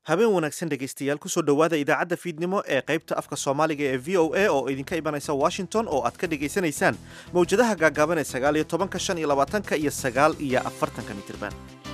habeen wanaagsan dhegaystayaal kusoo dhowaada idaacadda fiidnimo ee qaybta afka soomaaliga ee v o a oo idinka imanaysa washington oo aad ka dhegaysanaysaan mawjadaha gaagaaban ee sagaal iyo tobanka shan iyo labaatanka iyo sagaal iyo afartanka mitirban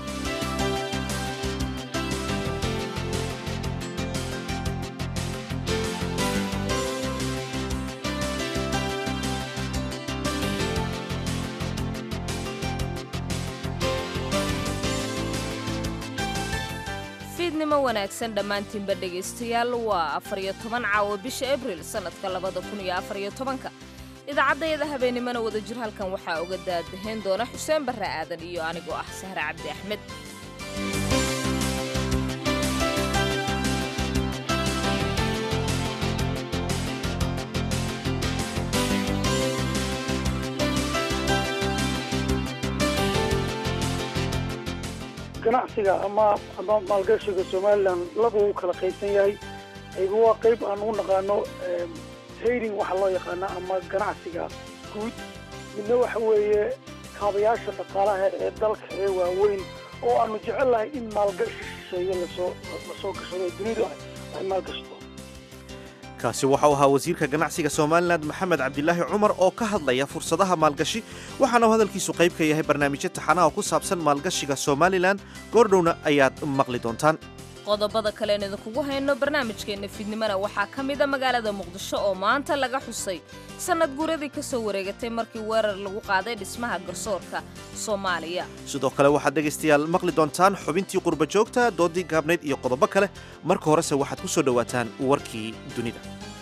fiidnimo wanaagsan dhammaantiinba dhegaystayaal waa afar iyo toban caawo bisha abril sannadka labada kun iyo afar iyo tobanka idaacaddayada habeennimona wadajir halkan waxaa uga daadahayn doona xuseen barre aadan iyo anigoo ah sahre cabdi axmed ganacsiga ama ama maalgashiga somalilan laba uu kala qaybsan yahay ayba waa qayb aan u naqaano trading waxaa loo yaqaana ama ganacsiga guud midna waxa weeye kaabayaasha dhaqaalaha ee dalka ee waaweyn oo aanu jecel lahay in maalgashi shisheeye lasoo lasoo gashado dunidu ay maalgashto kaasi waxau ahaa wasiirka ganacsiga somalilan maxamed cabdilaahi cumar oo ka hadlaya fursadaha maalgashi waxaana uu hadalkiisu qayb ka yahay barnaamijyo taxanaha ku saabsan maalgashiga somalilan goordhowna ayaad maqli doontaan qodobada kalean idinkugu hayno barnaamijkeenna fiidnimona waxaa ka mida magaalada muqdisho oo maanta laga xusay sannad guuradii ka soo wareegatay markii weerar lagu qaaday dhismaha garsoorka soomaaliya sidoo kale waxaad dhegaystayaal maqli doontaan xubintii qurba joogta doodii gaabnayd iyo qodobo kale marka horese waxaad ku soo dhowaataan warkii dunida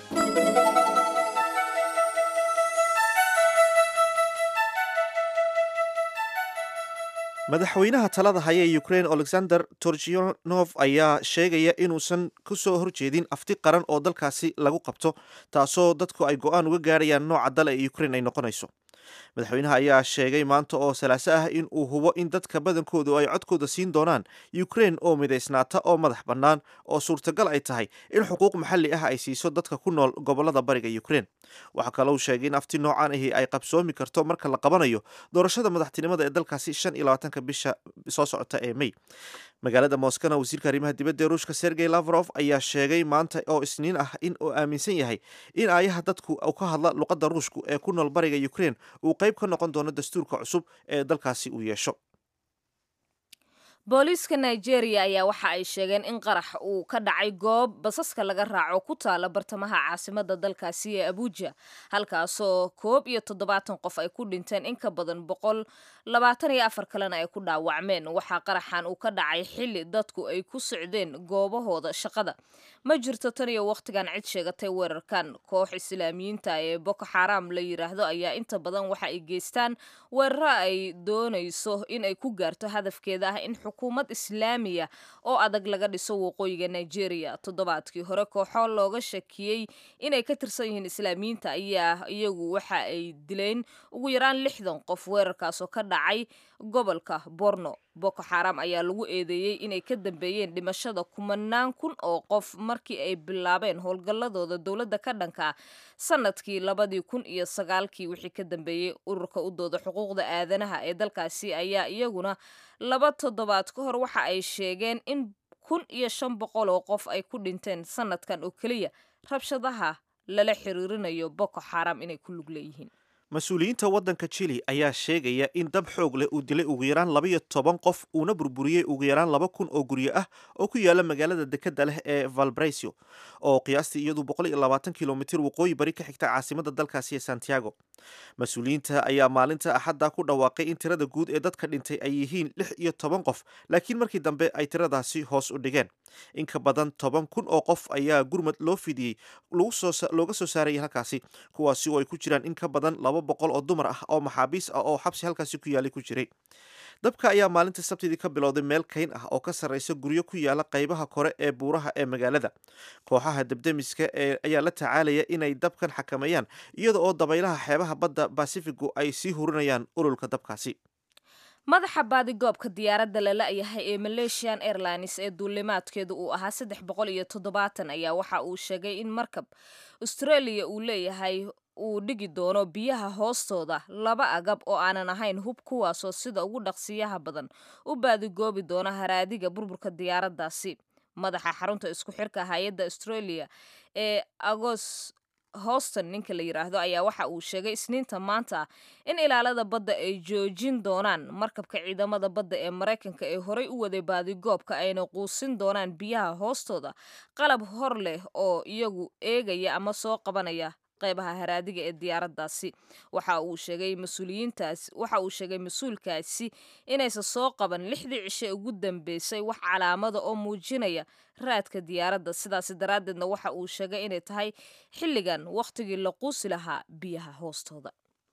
madaxweynaha talada haya ee ukrain alexander torchionov ayaa sheegaya inuusan ku soo horjeedin afti qaran oo dalkaasi lagu qabto taasoo dadku ay go'aan uga gaarayaan nooca dal ee ukrain ay noqonayso madaxweynaha ayaa sheegay maanta oo salaaso ah in uu hubo in dadka badankoodu ay codkooda siin doonaan ukrain oo midaysnaata oo madax bannaan oo suurtagal ay tahay in xuquuq maxalli ah ay siiso dadka ku nool gobollada bariga ukrain waxaa kalou sheegay in afti noocan ahi ay qabsoomi karto marka la qabanayo doorashada madaxtinimada ee dalkaasi shan iyo labaatanka bisha soo socota ee mey magaalada moskana wasiirka arrimaha dibadda ee ruushka sergey lavrov ayaa sheegay maanta oo isniin ah in uu aaminsan yahay in aayaha dadku u ka hadla luqadda ruushku ee ku nool bariga ukrain uu qayb ka noqon doono dastuurka cusub ee dalkaasi uu yeesho booliiska nigeria ayaa waxa ay sheegeen in qarax uu ka dhacay goob basaska laga raaco ku taala bartamaha caasimada dalkaasi ee abuja halkaasoo koob iyo toddobaatan qof ay ku dhinteen in ka badan boqol labaatan iyo afar kalena ay ku dhaawacmeen waxaa qaraxan uu ka dhacay xilli dadku ay ku socdeen goobahooda shaqada ma jirto tan iyo wakhtigan cid sheegatay weerarkan koox islaamiyiinta ee boko xaram la yiraahdo ayaa inta badan waxa ay geystaan weeraro ay doonayso in ay ku gaarto hadafkeeda ah in xukuumad islaamiya oo adag laga dhiso waqooyiga nigeria toddobaadkii hore kooxo looga shakiyey inay ka tirsan yihiin islaamiyiinta ayaa iyagu waxa ay dileen ugu yaraan lixdan qof weerarkaasoo ka dhacay gobolka borno boko xaram ayaa lagu eedeeyey inay ka dambeeyeen dhimashada kumanaan kun oo qof markii ay bilaabeen howlgalladooda dowladda ka dhanka sanadkii labadii kun iyo sagaalkii wixii ka dambeeyey ururka u dooda xuquuqda aadanaha ee dalkaasi ayaa iyaguna laba toddobaad ka hor waxa ay sheegeen in kun iyo shan boqol oo qof ay ku dhinteen sanadkan oo keliya rabshadaha lala xiriirinayo boko xaram inay ku lug leeyihiin mas-uuliyiinta waddanka jili ayaa sheegaya in dab xoog leh uu dilay ugu yaraan labaiyo toban qof uuna burburiyey ugu yaraan laba kun oo guryo ah oo ku yaala magaalada dekedda leh ee valbraiso oo qiyaastii iyadu boqol iyo labaatan kilomitir waqooyi bari ka xigta caasimada dalkaasi ee santiago mas-uuliyiinta ayaa maalinta axadda ku dhawaaqay in tirada guud ee dadka dhintay ay yihiin lix iyo toban qof laakiin markii dambe ay tiradaasi hoos u dhigeen in ka badan toban kun oo qof ayaa gurmad loo fidiyey looga soo saarayay halkaasi kuwaasi oo ay ku jiraan in ka badan laba boqol oo dumar ah oo maxaabiis ah oo xabsi halkaasi ku yaalay ku jiray dabka ayaa maalinta sabtidii ka bilowday meel kayn ah oo ka sarraysa guryo ku yaala qaybaha kore ee buuraha ee magaalada kooxaha debdemiska ee ayaa la tacaalaya inay dabkan xakameeyaan iyada oo dabaylaha xeebaha badda basifigu ay sii hurinayaan ololka dabkaasi madaxa baadigoobka diyaaradda lala-yahay ee malaysian airlines ee duulimaadkeedu uu ahaa saddex boqol iyo toddobaatan ayaa waxa uu sheegay in markab australia uu leeyahay uu dhigi doono biyaha hoostooda laba agab oo aanan ahayn hub kuwaasoo sida ugu dhaqsiyaha badan u baadigoobi doona haraadiga burburka diyaaraddaasi madaxa xarunta isku xirka hay-adda australia ee agos houston ninka la yidhaahdo ayaa waxa uu sheegay isniinta maanta in ilaalada badda ay joojin doonaan markabka ciidamada badda ee maraykanka ee horey u waday baadigoobka ayna quusin doonaan biyaha hoostooda qalab hor leh oo iyagu eegaya ama soo qabanaya qeybaha haraadiga ee diyaaraddaasi waxa uu sheegay mas-uuliyiintaas waxa uu sheegay mas-uulkaasi inaysan soo qaban lixdii cishe ugu dambeysay wax calaamada oo muujinaya raadka diyaaradda sidaasi daraaddeedna waxa uu sheegay inay tahay xilligan wakhtigii la quusi lahaa biyaha hoostooda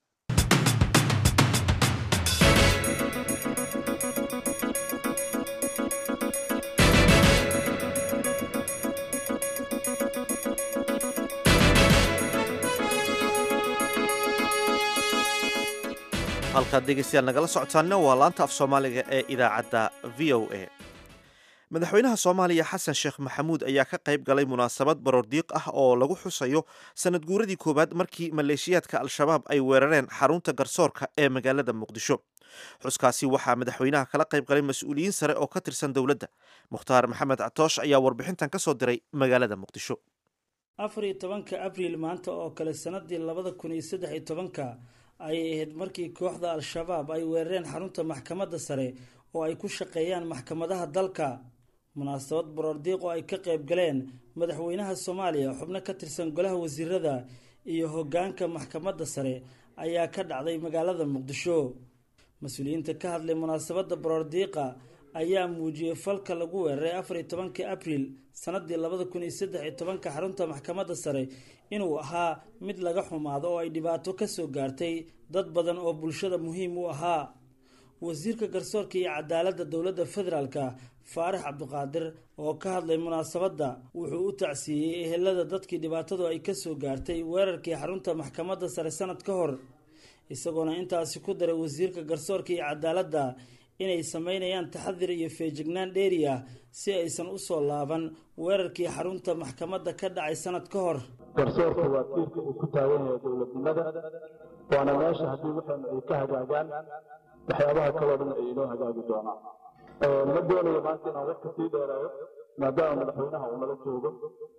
halkaad dhegeystayaal nagala socotaanna waa laanta af soomaaliga ee idaacadda v o a madaxweynaha soomaaliya xasan sheekh maxamuud ayaa ka qayb galay munaasabad baroordiiq ah oo lagu xusayo sanad guuradii koowaad markii maleeshiyaadka al-shabaab ay weerareen xarunta garsoorka ee magaalada muqdisho xuskaasi waxaa madaxweynaha kala qayb galay mas-uuliyiin sare oo ka tirsan dowladda mukhtaar maxamed catoosh ayaa warbixintan ka soo diray magaalada muqdisho afar iyo tobanka abriil maanta oo kale sanadii labada kun iyo saddex iyo tobanka ayay ahayd markii kooxda al-shabaab ay weerareen xarunta maxkamadda sare oo ay ku shaqeeyaan maxkamadaha dalka munaasabad baroordiiq oo ay ka qayb galeen madaxweynaha soomaaliya xubno ka tirsan golaha wasiirada iyo hoggaanka maxkamadda sare ayaa ka dhacday magaalada muqdisho mas-uuliyiinta ka hadlay munaasabadda baroordiiqa ayaa muujiyey falka lagu weeraray afar iyo tobankii abriil sanadii labada kun iyo saddex iyo tobanka xarunta maxkamadda sare inuu ahaa mid laga xumaado oo ay dhibaato kasoo gaartay dad badan oo bulshada muhiim u ahaa wasiirka garsoorka iyo cadaaladda dowladda federaalka faarax cabdiqaadir oo ka hadlay munaasabadda wuxuu u tacsiiyey ehelada dadkii dhibaatadu ay kasoo gaartay weerarkii xarunta maxkamadda sare sanad ka hor isagoona intaasi ku daray wasiirka garsoorka iyo cadaaladda inay sameynayaan taxadir iyo feejignaan dheeri ah si aysan usoo laaban weerarkii xarunta maxkamadda ka dhacay sanad ka hor garsoorka waa tiirka uu ku taagan yahay dowladnimada waana meesha haddii waxaanu ay ka hagaagaan waxyaabaha kaloo dhan ay inoo hagaagi doonaan ma doonayo maanta inaan wax kasii dheeraayo maadaama madaxweynaha uu nala joogo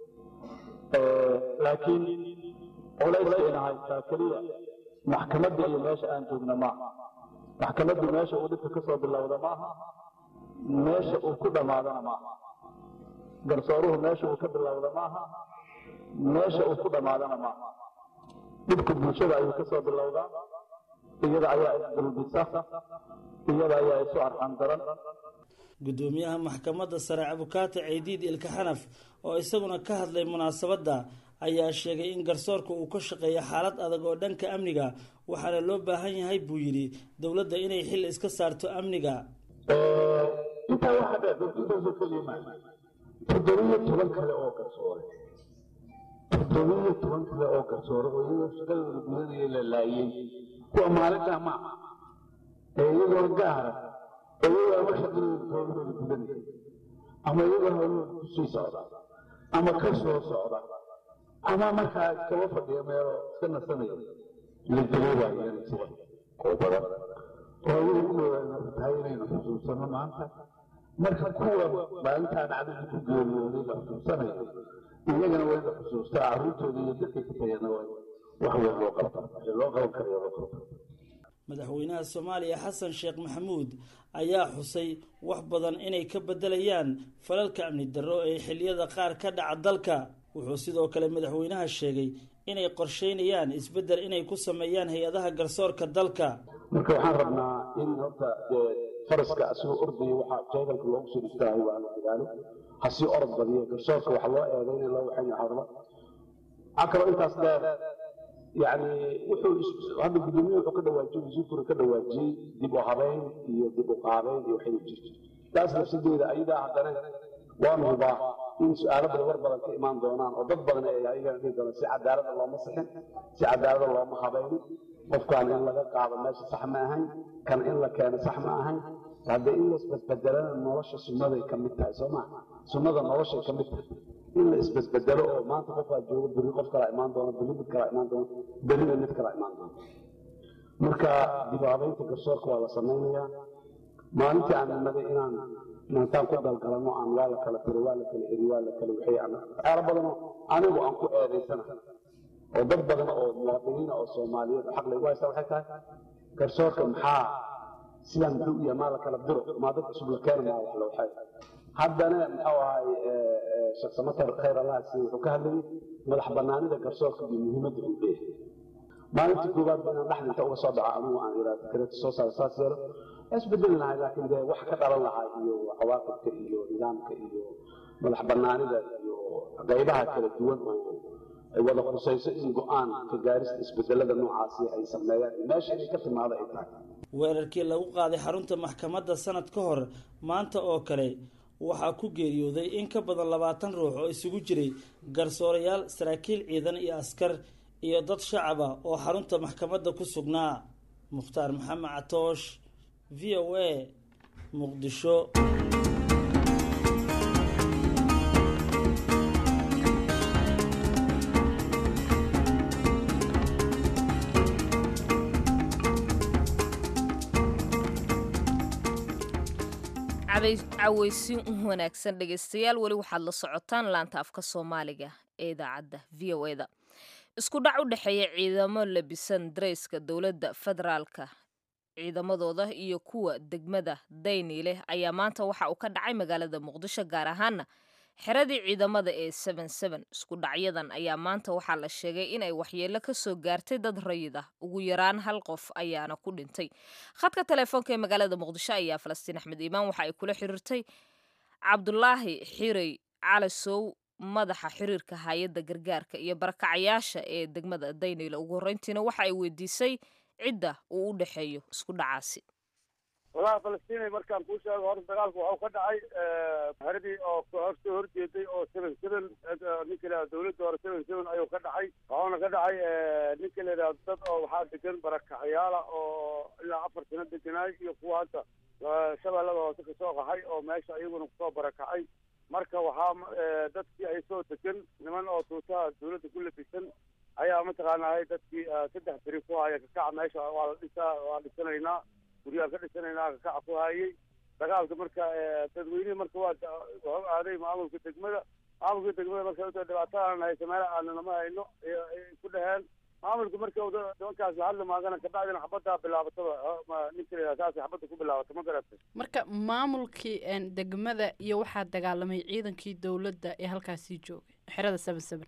laakiin culayska ina haystaa keliya maxkamadda iyo meesha aan joogna maaha maxkamaddu meesha uu dhibka kasoo bilowda maaha meesha uu ku dhammaadana maaha garsooruhu meesha uu ka bilowda maaha meesha uu ku dhammaadana maaha dhibka bulshada ayuu kasoo bilowdaa iyada ayaa isdulbisa iyada ayaa isu arxan daran gudoomiyaha maxkamadda sare abukaata ceydiid ilka xanaf oo isaguna ka hadlay munaasabadda ayaa sheegay in garsoorka uu ka shaqeeyo xaalad adag oo dhanka amniga waxaana loo baahan yahay buu yidhi dowladda inay xil iska saarto amniga intaa waxaa dheer intaasoo keliya maa toddobiyo toban kale oo garsoore toddobiyo toban kale oo garsoore oo iyagoo shaqadooda gudanaya la laayey kuwa maalintaa ma ee iyagoo gaara oo iyagoo ama shaqadooda howlahooda gudanaya ama iyagoo howlahooda kusii socda ama ka soo socda ama markaa iskaba fadhiya meelo iska nasanaya la dareebaayana jira oo badan oo ayagu kuwa tahay inaynu xusuusano maanta marka kuwa maalintaa dhacdada ku geeriyooday la xusuusanayo iyagana waa in la xusuustaa carruurtooda iyo dadkay ka tagana wax weyn loo qabta wixii loo qaban karayo loo qabta madaxweynaha soomaaliya xasan sheekh maxamuud ayaa xusay wax badan inay ka bedelayaan falalka amni darro ee xilliyada qaar ka dhaca dalka wuxuu sidoo kale madaxweynaha sheegay inay qorsheynayaan isbeddel inay ku sameeyaan hay-adaha garsoorka dalka marka waxaan rabnaa in horta faraska asigoo ordaya waxaa jeedalka loogu soo dhistaahay waa la dagaalo hasii orod badiyo garsoorka waxa loo eeday in loo waxayn hadlo waxaa kaloo intaas dheer yani wuxuu hadda gudoomiye wuxuu ka dhawaajiyey wasiirkuna ka dhawaajiyey dib u habeyn iyo dib u qaabeyn iyo waxay jirto taas nafsadeeda ayadaa haddana waanu hubaa in su-aalo badan war badan ka imaan doonaan oo dad badan ay ayagana dhihi doonaan si cadaalada looma sixin si cadaalada looma habaynin qofkaan in laga qaado meesha sax ma ahayn kan in la keeno sax ma ahayn haddee in la isbedbedelana nolosha sunnaday ka mid tahay soo maa sunnada noloshay ka mid tahay in la isbedbedelo oo maanta qofkaa joogo berri qof kalaa imaan doona berri mid kalaa imaan doona berrina mid kalaa imaan doona marka dib u habeynta garsoorka waa la samaynayaa maalintii aan imaday inaan inantaan ku galgalano aan waa la kala tiro waa la kala eri waa la kala wixii aan waxyaalo badanoo anigu aan ku eedaysana oo dad badan oo muwaadiniina oo soomaaliyeed xaq laygu haysta waxay tahay garsoorka maxaa sidaan muxuu u yahay maa la kala diro maa dad cusub la keena maa wax la waxay haddana muxuu ahay sheekh samatar khayr allah siiye wuxuu ka hadlayay madax banaanida garsoorka iyo muhiimadda uu leeyahay maalintii koowaad ba inaan dhexda inta uga soo dhaco anigu aan iraado fikrada soo saaro saas yeelo isbedeli lahay laakiin dee wax ka dhalan lahaa iyo cawaaqibka iyo nidaamka iyo madax banaanida iyo qaybaha kala duwan oo ay wada khusayso in go-aan ka gaarista isbedelada noocaasi ay sameeyaan meesha inay ka timaado ay tahay weerarkii lagu qaaday xarunta maxkamadda sanad ka hor maanta oo kale waxaa ku geeriyooday in ka badan labaatan ruux oo isugu jiray garsoorayaal saraakiil ciidan iyo askar iyo dad shacaba oo xarunta maxkamadda ku sugnaa mukhtaar maxamed catoosh v o a muqdisho caweysin wanaagsan dhegeystayaal weli waxaad la socotaan laanta afka soomaaliga ee idaacadda v o eda isku dhac u dhexeeya ciidamo labisan dareyska dowladda federaalka ciidamadooda iyo kuwa degmada dayniileh ayaa maanta waxa uu ka dhacay magaalada muqdisho gaar ahaana xeradii ciidamada ee isku dhacyadan ayaa maanta waxaa la sheegay inay waxyeelo ka soo gaartay dad rayid ah ugu yaraan hal qof ayaana ku dhintay khadka teleefoonka ee magaalada muqdisho ayaa falastiin axmed iimaan waxa ay kula xiriirtay cabdulaahi xirey calasow madaxa xiriirka hay-adda gargaarka iyo barakacayaasha ee degmada dayniile ugu horreyntiina waxa ay weydiisay cidda uu u dhexeeyo isku dhacaasi walahi falastiin markaan kuu sheego horta dagaalku waxuu ka dhacay xeradii oo horsoo horjeeday oo seven seven ninka la dawladda hore seven seven ayuu ka dhacay waxuuna ka dhacay ninka la yidhahdo dad oo waxaa degan barakacayaala oo ilaa afar sano deganaay iyo kuwa hadda shabeellada hoose kasoo qaxay oo meesha iyaguna kusoo barakacay marka waxaa dadkii ay soo degan niman oo tuutaha dawladda ku labisan ayaa mataqaanaa dadkii saddex beri ku haya kakaca meesha waa la dhisaa waa dhisanaynaa guryaha ka dhisanaynaa kakaca ku hayay dagaalka marka dadweynihii marka waa wuxuu aaday maamulka degmada maamulka degmada marka uta dhibaatadan haysa meel aananama hayno ay ku dhaheen maamulka marka nimankaas la hadli maagana kabacdina xabaddaa bilaabataba ninka la saas xabadda ku bilaabata ma garatay marka maamulkii degmada iyo waxaa dagaalamay ciidankii dowladda ee halkaasii joogay xerada seven seven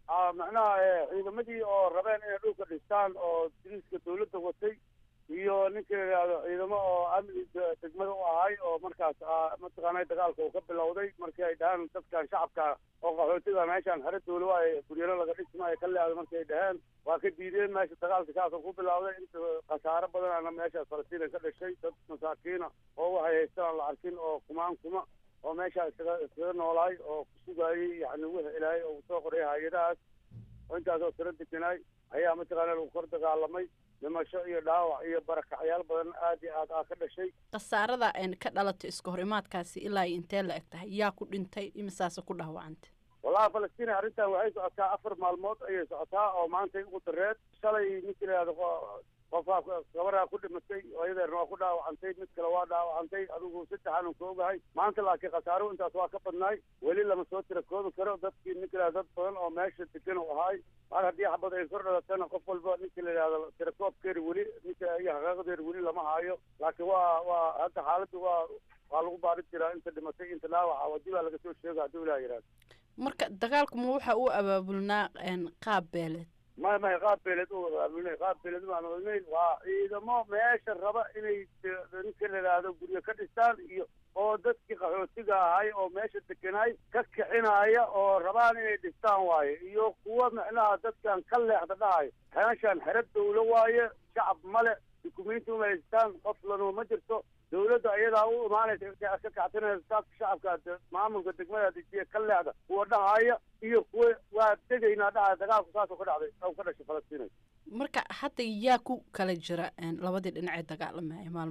macnaha ciidamadii oo rabeen inay dhulka dhistaan oo diriiska dawladda watay iyo ninka la yidhaahdo ciidamo oo amniga degmada u ahay oo markaas mataqaanay dagaalka uu ka bilowday markii ay dhahaan dadkan shacabka oo qaxootiga meeshaan xero dawla waa guryaro laga dhisma ay ka leedo markay dhaheen waa ka diideen meesha dagaalka saasoo ku bilowday inta khasaaro badanaana meeshaas falastiin ka dhashay dad masaakiina oo waxay haystaan aan la arkin oo kumaan kuma oo meeshaa iskaga iskaga noolaay oo ku sugaayay yani wixii ilaahay oo soo qoray hay-adahaas oo intaasoo tiro deganaay ayaa mataqaana lagu kor dagaalamay dhimasho iyo dhaawac iyo barakacyaal badan aad iyo aad aa ka dhashay khasaarada ka dhalatay iska horimaadkaasi ilaa iyo intee la eg tahay yaa ku dhintay imisaase ku dhaawacantay wallahi falastiin arrintan waxay socotaa afar maalmood ayay socotaa oo maantay ugu dareed shalay ninka la yihahdo qofaa gabaraa ku dhimatay ayadeerna waa ku dhaawacantay mid kale waa dhaawacantay adigu saddexaanu ka ogahay maanta laakiin khasaaro intaas waa ka badnaay weli lama soo tira koobi karo dadkii ninka la dad badan oo meesha degan u ahaay mar haddii xabad ay kor dhalatana qof walba ninka la yidhahdo tirakoobkeeri weli ninka iyo xaqaaqdeeri weli lama haayo laakiin waa waa hadda xaaladdu waa waa lagu baari jiraa inta dhimatay inta dhaawaca wadi baa laga soo sheega hadduu ilaah yidhahdo marka dagaalku ma waxa uu abaabulnaa qaab beeleed may may qaab beeled u abaabulnay qaab beeled u abaabulnay waa ciidamo meesha raba inay ninka la yidhaahdo guryo ka dhistaan iyo oo dadkii qaxootiga ahay oo meesha degenaay ka kicinaya oo rabaan inay dhistaan waaye iyo kuwa micnaha dadkan ka leexda dhahayo meeshaan xero dawlo waaye shacab male dukumenti uma haystaan qof lanuma ma jirto dawladda ayadaa u imaanaysa ka kactinaysa dadka shacabka maamulka degmada dejiya ka leexda kuwa dhahaya iyo kuwa waa degaynaa dhahaya dagaalku saasoo ka dhacday oo ka dhashay falastiinay marka hadda yaa ku kala jira labadii dhinac ee dagaalamaya maalmahan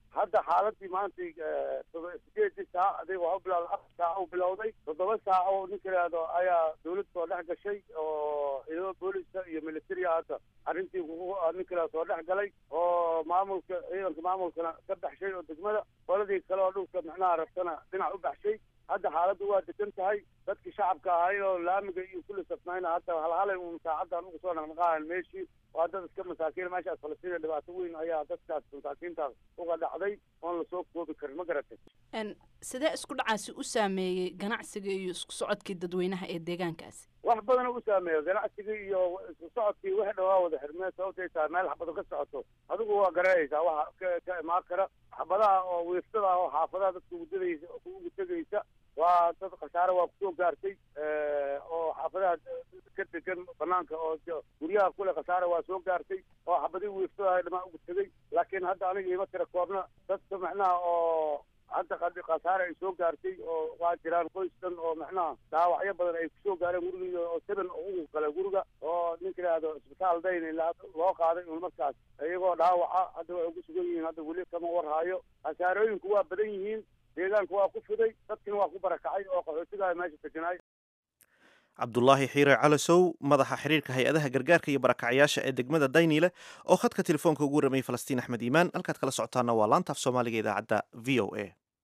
hadda xaaladii maanta sideedii saac adig waa u bilawday afar saac u bilowday toddoba saac oo ninka yidhaahdo ayaa dawladda soo dhex gashay oo ciidamada booliska iyo militariga hadda arrintii ninka yidhahdo soo dhex galay oo maamulka ciidanka maamulkana ka baxshay oo degmada qoladii kale oo dhulka micnaha rabtana dhinac u baxshay hadda xaaladdu waa degan tahay dadkii shacabka ahay oo laamiga iyo kulli safnayna hadda halhalay uun saacaddan ugu soo naqnaqaayan meeshii waa dad iska masaakiin meeshaas falastiin dhibaato weyn ayaa dadkaas masaakiintaas uga dhacday oon lasoo koobi karin ma garatay sidee isku dhacaasi u saameeyey ganacsiga iyo isku socodkii dadweynaha ee deegaankaasi wax badana u saameeyo ganacsigii iyo isku socodkii wixii dhawaa wada xirmeen sababtay tahay meel xabado ka socoto adigu waa garanaysaa waxa ka ka imaan kara xabadaha oo wiiftada ah oo xaafadaha dadka ugudadaysa ugu tegaysa waa dad khasaare waa kusoo gaartay oo xaafadaha ka degan banaanka oo guryaha kule khasaare waa soo gaartay oo xabadii wiiftada dhamaa ugu tegay laakiin hadda aniga ima tira koobna dadka macnaha oo hadda khasaare ay soo gaartay oo waa jiraan qoys dhan oo macnaha dhaawacyo badan ay kusoo gaareen guriga oo seven ugu kale guriga oo ninka yidhaahdo isbitaal dayn loo qaaday un markaas iyagoo dhaawaca hadda waxay ku sugan yihiin hadda weli kama warhaayo khasaarooyinku waa badan yihiin deegaanka waa ku fiday dadkina waa ku barakacay oo qaxootigaha meesha deganaay cabdulaahi xiire calasow madaxa xiriirka hay-adaha gargaarka iyo barakacyaasha ee degmada dayniile oo khadka telefoonka ugu ramay falastiin axmed iimaan halkaad kala socotaana waa laanta af soomaaliga idaacadda v o a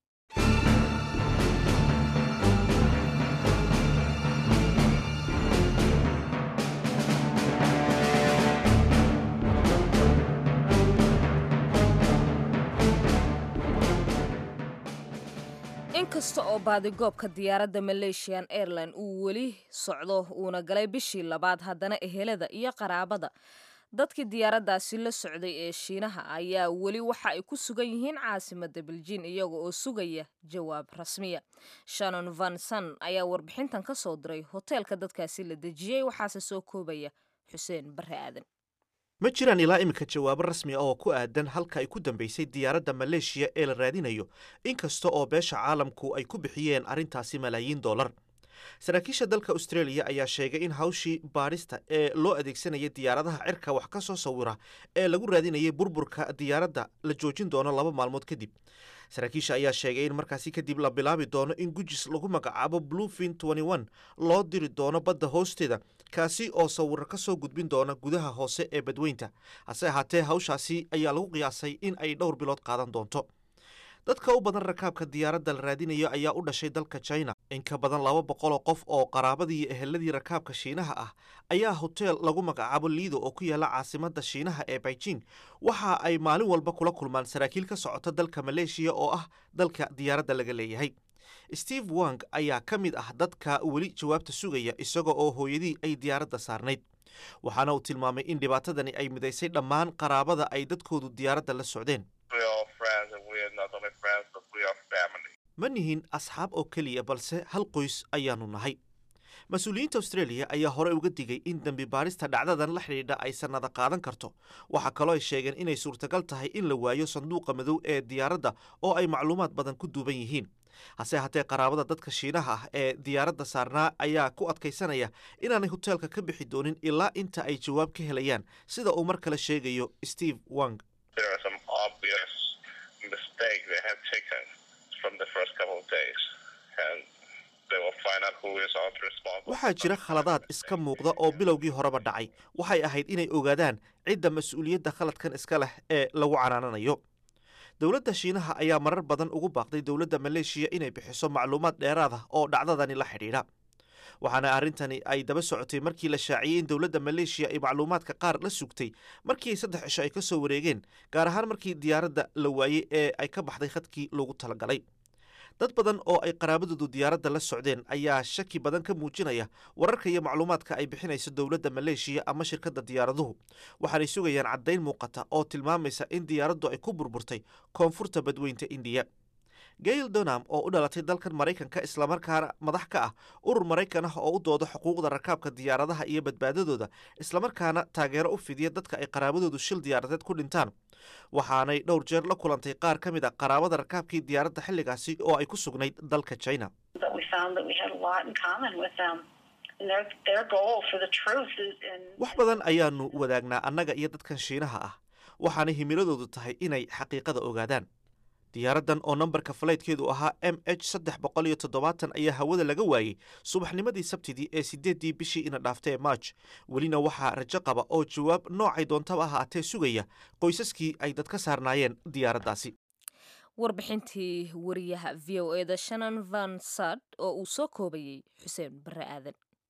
inkasta oo baadigoobka diyaaradda malaysian airline uu weli socdo uuna galay bishii labaad haddana ehelada iyo qaraabada dadkii diyaaraddaasi la socday ee shiinaha ayaa weli waxa ay ku sugan yihiin caasimadda beljiin iyaga oo sugaya jawaab rasmiya shannon vanson ayaa warbixintan ka soo diray hoteelka dadkaasi la dejiyey waxaase soo koobaya xuseen barre aadan ma jiraan ilaa iminka jawaabo rasmi ah oo ku aadan halka ay ku dambaysay diyaaradda maleeshiya ee la raadinayo inkasta oo beesha caalamku ay ku bixiyeen arrintaasi malaayiin dollar saraakiisha dalka australia ayaa sheegay in hawshii baadhista ee loo adeegsanayay diyaaradaha cirka wax ka soo sawira ee lagu raadinayay burburka diyaaradda la joojin doono laba maalmood kadib saraakiisha ayaa sheegay in markaasi kadib la bilaabi doono in gujis lagu magacaabo bluefin loo diri doono badda hoosteeda kaasi oo sawiro ka soo gudbin doona gudaha hoose ee badweynta hase ahaatee hawshaasi ayaa lagu qiyaasay in ay dhowr bilood qaadan doonto dadka u badan rakaabka diyaaradda la raadinayo ayaa u dhashay dalka china in ka badan laba boqoloo qof oo qaraabadii iyo eheladii rakaabka shiinaha ah ayaa hoteel lagu magacaabo liido oo ku yaala caasimadda shiinaha ee beijing waxa ay maalin walba kula kulmaan saraakiil ka socota dalka maleeshiya oo ah dalka diyaaradda laga leeyahay steve wang ayaa ka mid ah dadka weli jawaabta sugaya isaga oo hooyadii ay diyaaradda saarnayd waxaana uu tilmaamay in dhibaatadani ay midaysay dhammaan qaraabada ay dadkoodu diyaaradda la socdeen ma nihin asxaab oo keliya balse hal qoys ayaanu nahay mas-uuliyiinta australia ayaa horey uga digay in dembi baadhista dhacdadan la xidhiidha ay sannada qaadan karto waxaa kaloo ay sheegeen inay suurtagal tahay in la waayo sanduuqa madow ee diyaaradda oo ay macluumaad badan ku duuban yihiin hase haatee qaraabada dadka shiinaha ah ee diyaaradda saarnaa ayaa ku adkaysanaya inaanay hoteelka ka bixi doonin ilaa inta ay jawaab ka helayaan sida uu mar kale sheegayo steve wang waxaa jira khaladaad iska muuqda oo bilowgii horeba dhacay waxay ahayd inay ogaadaan cidda mas-uuliyadda khaladkan iska leh ee lagu canaananayo dowladda shiinaha ayaa marar badan ugu baaqday dowladda maleeshiya inay bixiso macluumaad dheeraad ah oo dhacdadani la xidhiidha waxaana arrintani ay daba socotay markii la shaaciyey in dowladda maleeshiya ay macluumaadka qaar la sugtay markii ay saddex cisho ay ka soo wareegeen gaar ahaan markii diyaaradda la waayey ee ay ka baxday khadkii loogu talagalay dad badan oo ay qaraabadoodu diyaaradda la socdeen ayaa shaki badan ka muujinaya wararka iyo macluumaadka ay bixinayso dowladda maleeshiya ama shirkadda diyaaraduhu waxaanay sugayaan caddayn muuqata oo tilmaamaysa in diyaaraddu ay ku burburtay koonfurta badweynta indiya gail donam oo u dhalatay dalkan maraykanka islamarkaana madax ka ah urur maraykan ah oo u dooda xuquuqda rakaabka diyaaradaha iyo badbaadadooda islamarkaana taageero u fidiya dadka ay qaraabadoodu shil diyaaradeed ku dhintaan waxaanay dhowr jeer la kulantay qaar ka mid a qaraabada rakaabkii diyaaradda xilligaasi oo ay ku sugnayd dalka china wax badan ayaanu wadaagnaa annaga iyo dadkan shiinaha ah waxaanay himiladoodu tahay inay xaqiiqada ogaadaan diyaaraddan oo nambarka falaydkeedu ahaa m h saddex boqol iyo toddobaatan ayaa hawada laga waayey subaxnimadii sabtidii ee sideeddii bishii ina dhaaftee march welina waxaa rajo qaba oo jawaab noocay doontaba ahaatee sugaya qoysaskii ay dad ka saarnaayeen diyaaraddaasi warbixintii wariyaha v o e da shannon van sad oo uu soo koobayey xuseen bare aadan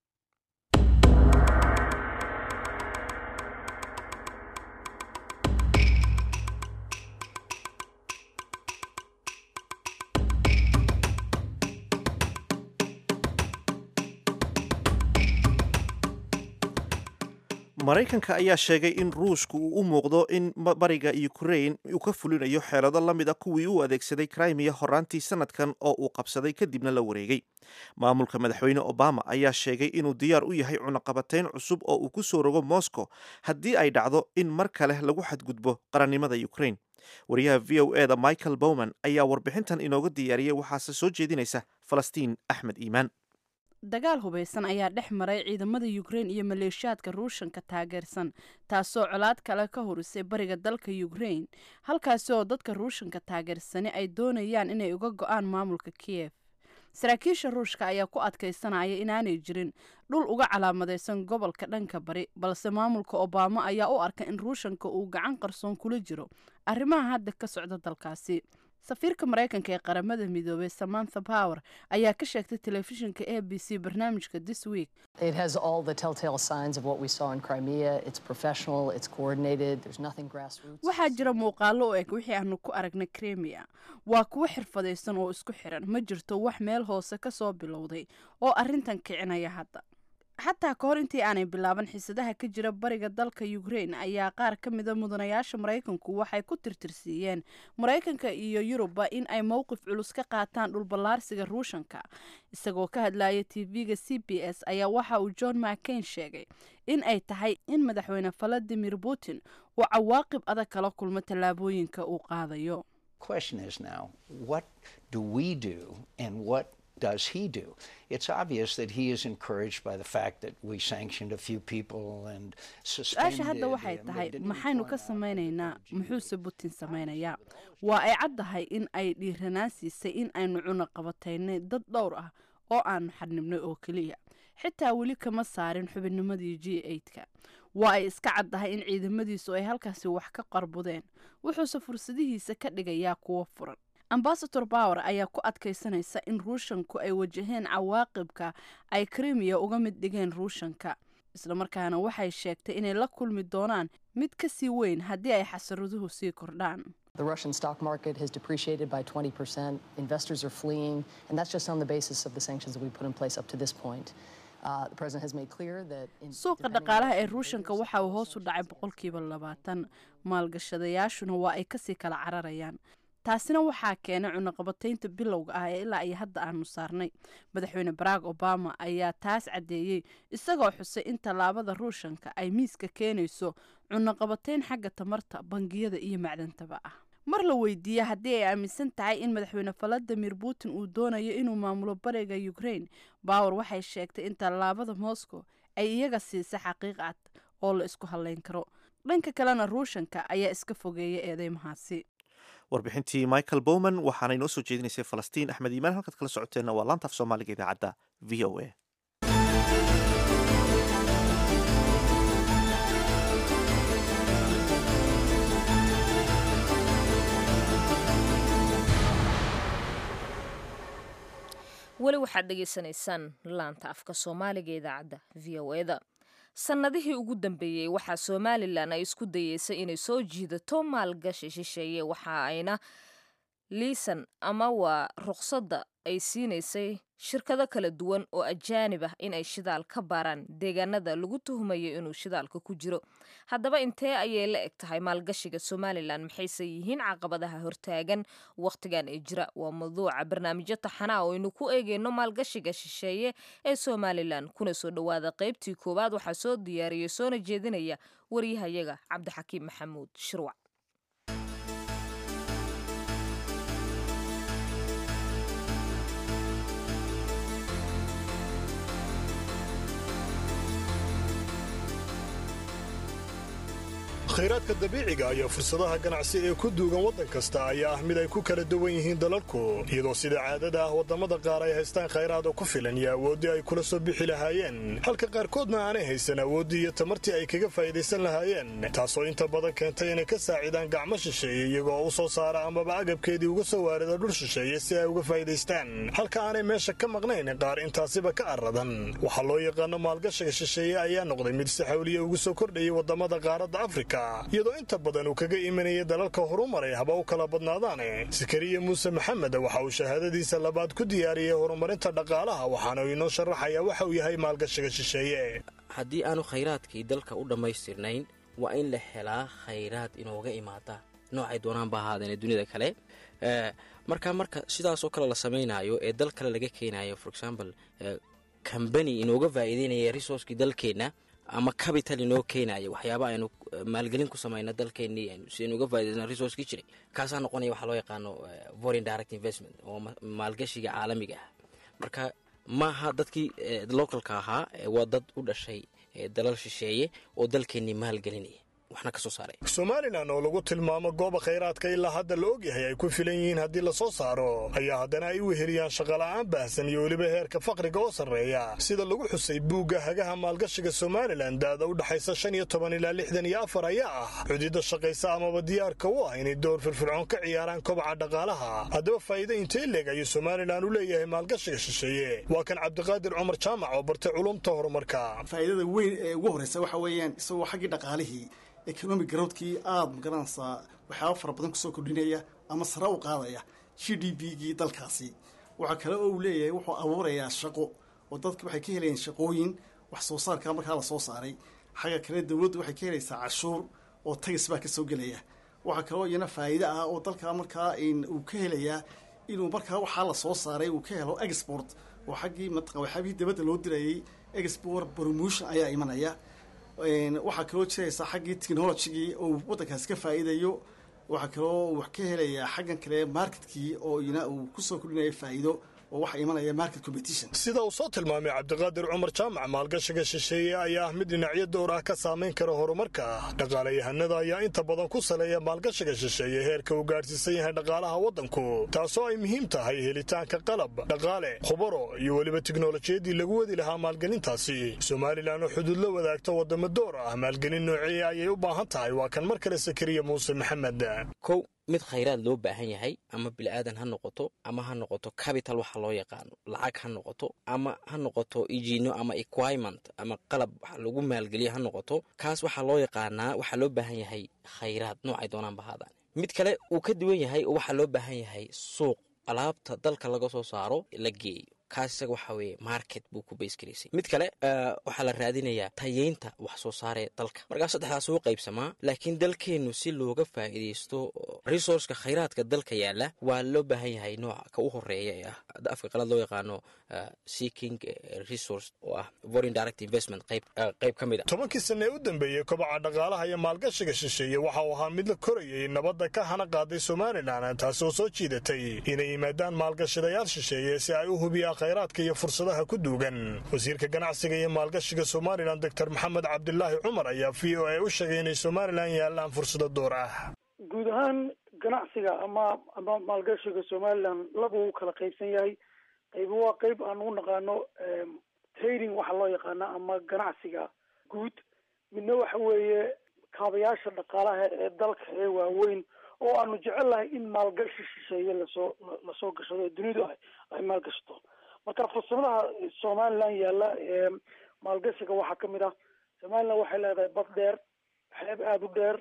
maraykanka ayaa sheegay in ruushku uu u muuqdo in bariga ukrain uu ka fulinayo xeelado la mid a kuwii uu adeegsaday crimea horaantii sanadkan oo uu qabsaday kadibna la wareegay maamulka madaxweyne obama ayaa sheegay inuu diyaar u yahay cunaqabatayn cusub oo uu ku soo rogo moscow haddii ay dhacdo in mar kale lagu xadgudbo qarannimada ukrain wariyaha v o e da michael bowman ayaa warbixintan inooga diyaariyey waxaase soo jeedinaysa falastiin axmed iimaan dagaal hubaysan ayaa dhex maray ciidamada ukrein iyo maleeshiyaadka ruushanka taageersan taasoo colaad kale ka horisay bariga dalka ukrein halkaasi oo dadka ruushanka taageersani ay doonayaan inay uga go-aan maamulka kiyef saraakiisha ruushka ayaa ku adkaysanaya inaanay jirin dhul uga calaamadaysan gobolka dhanka bari balse maamulka obama ayaa u arka in ruushanka uu gacan qarsoon kula jiro arrimaha hadda ka socda dalkaasi safiirka maraykanka ee qaramada midoobay samantha power ayaa ka sheegtay telefishinka a b c barnaamijka this week waxaa jira muuqaalo u eg wixii aanu ku aragnay kremia waa kuwo xirfadaysan oo isku xiran ma jirto wax meel hoose ka soo bilowday oo arrintan kicinaya hadda xataa ka hor intii aanay bilaaban xiisadaha ka jira bariga dalka ukrein ayaa qaar ka mida mudanayaasha maraykanku waxay ku tirtirsiiyeen maraykanka iyo yurubba in ay mowqif culus ka qaataan dhulballaarsiga ruushanka isagoo ka hadlaya tv-ga c b s ayaa waxa uu john mccain sheegay in ay tahay in madaxweyne valadimir putin uu cawaaqib adag kala kulmo tallaabooyinka uu qaadayo does he do? It's obvious that he is encouraged by the fact that we sanctioned a few people and su-aasha hadda waxay tahay maxaynu ka samaynaynaa muxuuse putin samaynayaa waa ay caddahay in ay dhiiranaan siisay in aynu cunaqabataynay dad dhowr ah oo aanu xadnibnay oo keliya xitaa weli kama saarin xubinnimadii g eidka waa ay iska caddahay in ciidamadiisu ay halkaasi wax ka qarbudeen wuxuuse fursadihiisa ka dhigayaa kuwo furan ambasador bower ayaa ku adkaysanaysa in ruushanku ay wajaheen cawaaqibka ay krimiya uga mid dhigeen ruushanka islamarkaana waxay sheegtay inay la kulmi doonaan mid ka sii weyn haddii ay xasaraduhu sii kordhaan The Russian stock market has depreciated by 20%. Investors are fleeing, and that's just on the basis of the sanctions that we put in place up to this point. Uh, the president has made clear that in, suuqa dhaqaalaha ee ruushanka waxa uu hoos u dhacay boqolkiiba labaatan maalgashadayaashuna waa ay kasii kala cararayaan taasina waxaa keenay cunaqabataynta bilowga ah ee ilaa iyo hadda aanu saarnay madaxweyne barack obama ayaa taas caddeeyey isagoo xusay in tallaabada ruushanka ay miiska keenayso cunaqabatayn xagga tamarta bangiyada iyo macdantaba ah mar la weydiiye haddii ay aaminsan tahay in madaxweyne valadimir putin uu doonayo inuu maamulo bariga ukrain bower waxay sheegtay in tallaabada moscow ay iyaga siisay xaqiiq cad oo la isku hadlayn karo dhanka kalena ruushanka ayaa iska fogeeya eedeymahaasi warbixintii michael bowman waxaana inoo soo jeedinaysay falastiin axmed iimaan halkaad kala socoteenna waa laanta af soomaaliga idaacadda v o a weli waxaad dhegaysanaysaan laanta afka soomaaliga idaacadda v o eda sannadihii ugu dambeeyey waxaa somalilan ay isku dayeysay inay soo jiidato maalgashi shisheeye waxa ayna liisan ama waa ruqsadda ay siinaysay shirkado kala duwan oo ajaanib ah inay shidaal ka baaraan deegaanada lagu tuhumayo inuu shidaalka ku jiro haddaba intee ayay la eg tahay maalgashiga somalilan maxayse yihiin caqabadaha hortaagan wakhtigan ee jira waa mawduuca barnaamijyo taxanaa oo aynu ku eegeyno maalgashiga shisheeye ee somalilan kuna soo dhowaada qaybtii koowaad waxaa soo diyaariyey soona jeedinaya waryahayaga cabdixakiim maxamuud shirwac khayraadka dabiiciga iyo fursadaha ganacsi ee ku duugan waddan kasta ayaa ah mid ay ku kala duwan yihiin dalalku iyadoo sida caadada ah waddamada qaar ay haystaan khayraad oo ku filan iyo awooddii ay kula soo bixi lahaayeen halka qaarkoodna aanay haysan awooddii iyo tamartii ay kaga faa'idaysan lahaayeen taasoo inta badan keentay inay ka saacidaan gacmo shisheeye iyagoo u soo saara amaba agabkeedii uga soo waarida dhul shisheeye si ay uga faa'idaystaan halka aanay meesha ka maqnayn qaar intaasiba ka aradan waxaa loo yaqaano maalgashiga shisheeye ayaa noqday mid si xawliya ugu soo kordhayay waddamada qaaradda afrika iyadoo inta badan uu kaga imanayay dalalka horumaray haba u kala badnaadaane sakariya muuse maxamed waxa uu shahaadadiisa labaad ku diyaariyey horumarinta dhaqaalaha waxaana uu inoo sharaxayaa waxa uu yahay maalgashiga shisheeye haddii aanu khayraadkii dalka u dhammaystirnayn waa in la helaa khayraad inooga imaada noocay doonaanba ahaadeen dunida kale marka marka sidaasoo kale la samaynayo ee dal kale laga keenayo for example combany inooga faa'iideynaya resourcekii dalkeenna ama capital inoo keenaya waxyaaba aynu maalgelin ku samayno dalkeennii si aynu uga faa'idaysna resourcekii jiray kaasaa noqonaya waxaa loo yaqaano foreign direct investment oo maalgashiga caalamiga ah marka maaha dadkii localka ahaa waa dad u dhashay dalal shisheeye oo dalkeennii maalgelinaya waxna ka soo saaray somalilan oo lagu tilmaamo gooba khayraadka ilaa hadda la ogyahay ay ku filan yihiin haddii lasoo saaro ayaa haddana ay u weheliyaan shaqola'aan baahsan iyo weliba heerka faqriga oo sarreeya sida lagu xusay buugga hagaha maalgashiga somalilan daada u dhaxaysa shan iyo toban ilaa lixdan iyo afar ayaa ah cudidda shaqaysa amaba diyaarka u ah inay door firfircoon ka ciyaaraan kobaca dhaqaalaha haddaba faa'iida intee leeg ayuu somalilan u leeyahay maalgashiga shisheeye waa kan cabdiqaadir cumar jaamac oo bartay culumta horumarka faa'iidada weyn ee ugu horreysa waxa weeyaan isagoo xaggii dhaqaalihii economic growdkii aada magaranaysaa waxyaaba fara badan kusoo kordhinaya ama sare u qaadaya g d b gii dalkaasi waxaa kale oo uu leeyahay wuxuu abuurayaa shaqo oo dadki waxay ka helayaan shaqooyin wax soo saarka markaa la soo saaray xagga kale dowladdu waxay ka helaysaa cashuur oo tagis baa ka soo gelaya waxaa kaloo iyana faa'iide ah oo dalka markaa uu ka helayaa inuu markaa waxaa la soo saaray uu ka helo export oo xaggii mataqan waxyaabihii dabadda loo dirayay export promotion ayaa imanaya waxaa kaloo jiraysa xaggii technologigii oo waddankaasi ka faa'iidayo waxaa kaloo wax ka helayaa xaggan kale marketkii oo ina uu kusoo kordhinaya faa'iido oo waxa imanaya market competition sida uu soo tilmaamay cabdiqaadir cumar jaamac maalgashiga shisheeye ayaa ah mid dhinacyo dowr ah ka saamayn kara horumarka dhaqaalayahanada ayaa inta badan ku saleeya maalgashiga shisheeye heerka uu gaadhsiisan yahay dhaqaalaha waddanku taasoo ay muhiim tahay helitaanka qalab dhaqaale khubaro iyo weliba tiknolojiyadii lagu wadi lahaa maalgelintaasi somalilan oo xuduud la wadaagta waddamo door ah maalgelin noocee ayay u baahan tahay waa kan mar kale sakariya muuse maxamed kow mid khayraad loo baahan yahay ama bilaadan ha noqoto ama ha noqoto capital waxa loo yaqaano lacag ha noqoto ama ha noqoto ijino ama equirement ama qalab wax lagu maalgeliya ha noqoto kaas waxaa loo yaqaanaa waxaa loo baahan yahay khayraad noocay doonaan bahaadaan mid kale uu ka duwan yahay oo waxaa loo baahan yahay suuq alaabta dalka laga soo saaro la geeyo kaas isaga waxaa weeye market buu ku baysgaraysay mid kale waxaa la raadinayaa tayeynta wax soo saaree dalka markaa saddexdaas uu qaybsamaa laakiin dalkeennu si looga faa'iidaysto resourceka khayraadka dalka yaalla waa loo baahan yahay nooca ka u horeeya ee ah afka qalad loo yaqaano seeking resource oo ah foreign direct investment qayb qayb ka mid a tobankii sanne ee u dambeeyey kobaca dhaqaalaha iyo maalgashiga shisheeye waxa uu ahaa mid la korayay nabadda ka hana qaaday somalilan taasoo soo jiidatay inay yimaadaan maalgashadayaal shisheeye si ay u hubiyaan khayraadka iyo fursadaha ku duugan wasiirka ganacsiga iyo maalgashiga somalilan doctor maxamed cabdilaahi cumar ayaa v o a u sheegay inay somalilan yaallaan fursado door ah guud ahaan ganacsiga ama ama maalgashiga somalilan laba uu kala qaybsan yahay qaybo waa qayb aan u naqaano trading waxa loo yaqaana ama ganacsiga guud midna waxa weeye kaabayaasha dhaqaalaha ee dalka ee waaweyn oo aanu jecelnahay in maalgashi shisheeye lasoo lasoo gashado ee dunidu ay maalgashato marka fursadaha somalilan yaalla ee maalgashiga waxaa kamid ah somalilan waxay leedahay bad dheer xeeb aada u dheer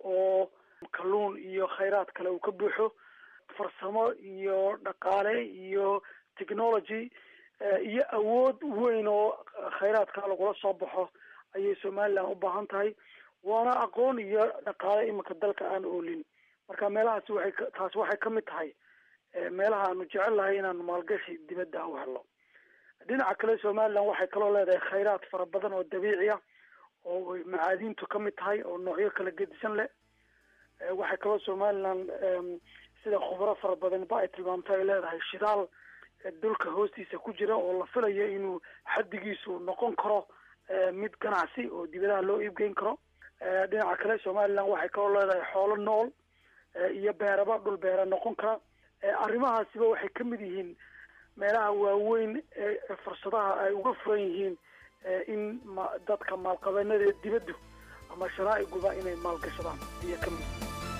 oo kalluun iyo khayraad kale uu ka buuxo farsamo iyo dhaqaale iyo technology iyo awood weyn oo khayraadka lagula soo baxo ayay somalilan u baahan tahay waana aqoon iyo dhaqaale iminka dalka aan oolin marka meelahaasi waxay taasi waxay kamid tahay meelaha aanu jecel lahay inaanu maalgashi dibadda u helo dhinaca kale somalilan waxay kaloo leedahay khayraad fara badan oo dabiici ah oo macaadiintu kamid tahay oo noocyo kala gedisan leh waxay kaloo somalilan sida khubro fara badan ba ay tilmaamtay ay leedahay shidaal dhulka hoostiisa ku jira oo la filayo inuu xaddigiisu noqon karo mid ganacsi oo dibadaha loo iibgeyn karo dhinaca kale somaliland waxay kaloo leedahay xoolo nool iyo beeraba dhul beera noqon kara arrimahaasiba waxay ka mid yihiin meelaha waaweyn ee fursadaha ay uga furan yihiin in ma dadka maalqabeennada dibaddu ama sharaa'iguba inay maalgashadaan iyo ka mid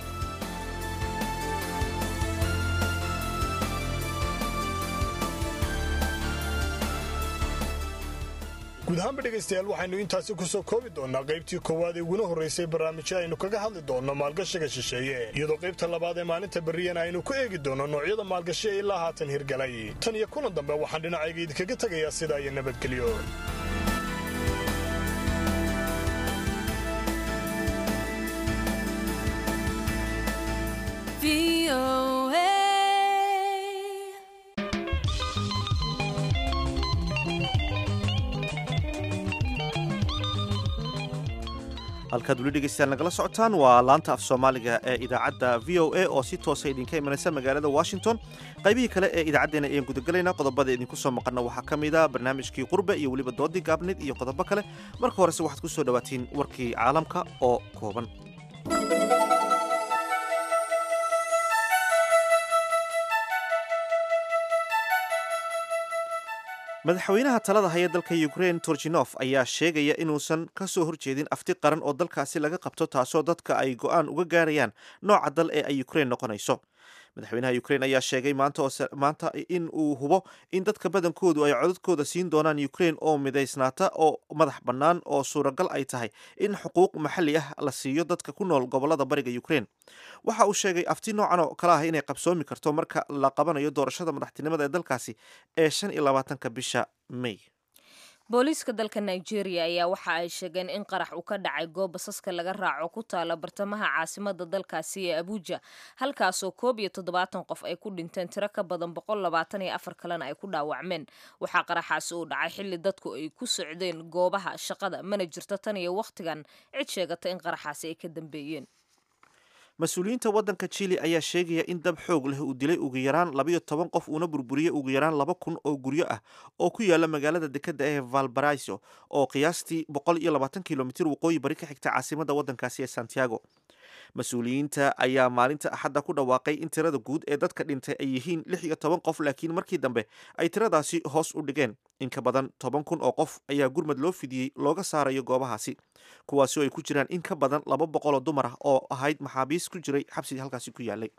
guud ahaanba dhegaystayaal waxaynu intaasi ku soo koobi doonnaa qaybtii koowaad ee uguna horraysay barnaamijyo aynu kaga hadli doonno maalgashiga shisheeye iyadoo qaybta labaad ee maalinta berriyana aynu ku eegi doonno noocyada maalgashi ee ilaa haatan hirgalay tan iyo kulan dambe waxaan dhinacayga idinkaga tegayaa sidaa iyo nabadgelyo halkaad weli dhegeystayaal nagala socotaan waa laanta af soomaaliga ee idaacadda v o a oo si toosa idinka imanaysa magaalada washington qaybihii kale ee idaacaddeena ayaan gudagelaynaa qodobada idinku soo maqanna waxaa ka mid a barnaamijkii qurbe iyo weliba doodii gaabnid iyo qodobo kale marka horese waxaad ku soo dhawaatiin warkii caalamka oo kooban madaxweynaha talada haya dalka ukraine torjinof ayaa sheegaya inuusan ka soo horjeedin afti qaran oo dalkaasi laga qabto taasoo dadka ay go-aan uga gaarayaan nooca dal ee ay ukraine noqonayso madaxweynaha ukraine ayaa sheegay maanta in uu hubo in dadka badankoodu ay codadkooda siin doonaan ukraine oo midaysnaata oo madax bannaan oo suuragal ay tahay in xuquuq maxalli ah la siiyo dadka ku nool gobolada bariga ukraine waxa uu sheegay afti noocan oo kale ah inay qabsoomi karto marka la qabanayo doorashada madaxtinimada ee dalkaasi ee shan iyo labaatanka bisha may booliiska dalka nigeria ayaa waxa ay sheegeen in qarax uu ka dhacay goob basaska laga raaco ku taala bartamaha caasimada dalkaasi ee abuja halkaasoo koob iyo toddobaatan qof ay ku dhinteen tiro ka badan boqol labaatan iyo afar kalena ay ku dhaawacmeen waxaa qaraxaasi uu dhacay xilli dadku ay ku socdeen goobaha shaqada mana jirto tan iyo wakhtigan cid sheegata in qaraxaasi ay ka dambeeyeen mas-uuliyiinta waddanka chile ayaa sheegaya in dab xoog leh uu dilay ugu yaraan labayo toban qof uuna burburiyey ugu yaraan laba kun oo guryo ah oo ku yaala magaalada dekadda ee valbaraiso oo qiyaastii boqol iyo labaatan kilomitir waqooyi bari ka xigta caasimadda waddankaasi ee santiago mas-uuliyiinta ayaa maalinta axadda ku dhawaaqay in tirada guud ee dadka dhintay ay yihiin lix iyo toban qof laakiin markii dambe ay tiradaasi hoos u dhigeen in ka badan toban kun oo qof ayaa gurmad loo fidiyey looga saarayo goobahaasi kuwaasi oo ay ku jiraan in ka badan laba boqoloo dumar ah oo ahayd maxaabiis ku jiray xabsiga halkaasi ku yaalay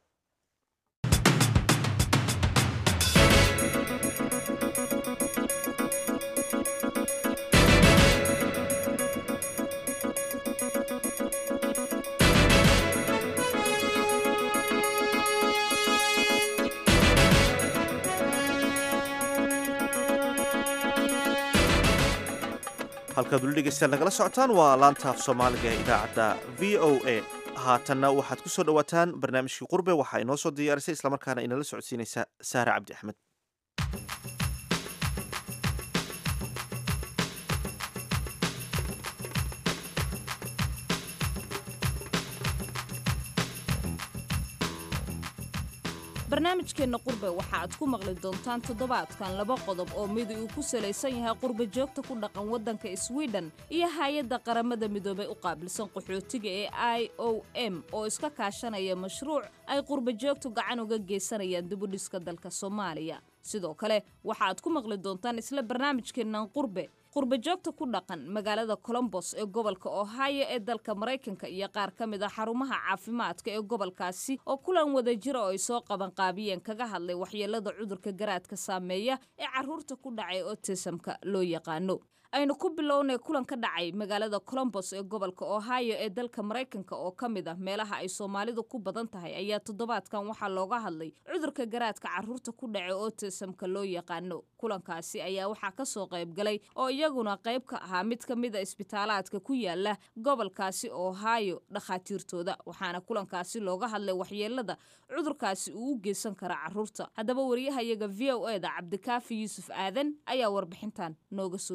halkaad weli dhegeystayaal nagala socotaan waa laantaaf soomaaliga ee idaacadda v o a haatanna waxaad ku soo dhowaataan barnaamijkii qurbe waxaa inoo soo diyaarisay islamarkaana inala socodsiinaysa saare cabdi axmed barnaamijkeenna qurbe waxa aad ku maqli doontaan toddobaadkan laba qodob oo midi uu ku salaysan yahay qurba joogta ku dhaqan waddanka swiden iyo hay-adda qaramada midoobay u qaabilsan qaxootiga ee i o m oo iska kaashanaya mashruuc ay qurba joogtu gacan uga geysanayaan dibudhiska dalka soomaaliya sidoo kale waxaaad ku maqli doontaan isla barnaamijkeennan qurbe qurba joogta ku dhaqan magaalada colombos ee gobolka ohio ee dalka maraykanka iyo qaar ka mid a xarumaha caafimaadka ee gobolkaasi oo kulan wadajira oo ay soo qabanqaabiyeen kaga hadlay waxyeelada cudurka garaadka saameeya ee caruurta ku dhacay otisamka loo yaqaano aynu ku bilownay kulan ka dhacay magaalada colombos ee gobolka ohio ee dalka maraykanka oo ka mid ah meelaha ay soomaalidu ku badan tahay ayaa toddobaadkan waxaa looga hadlay cudurka garaadka caruurta ku dhacay otisamka loo yaqaano kulankaasi ayaa waxaa kasoo qayb galay oo iyaguna qayb ka ahaa mid ka mid a isbitaalaadka ku yaala gobolkaasi ohio dhakhaatiirtooda waxaana kulankaasi looga hadlay waxyeelada cudurkaasi uu u geysan kara caruurta haddaba wariyahayaga v o eda cabdikaafi yuusuf aadan ayaa warbixintan nooga soo diyaariyay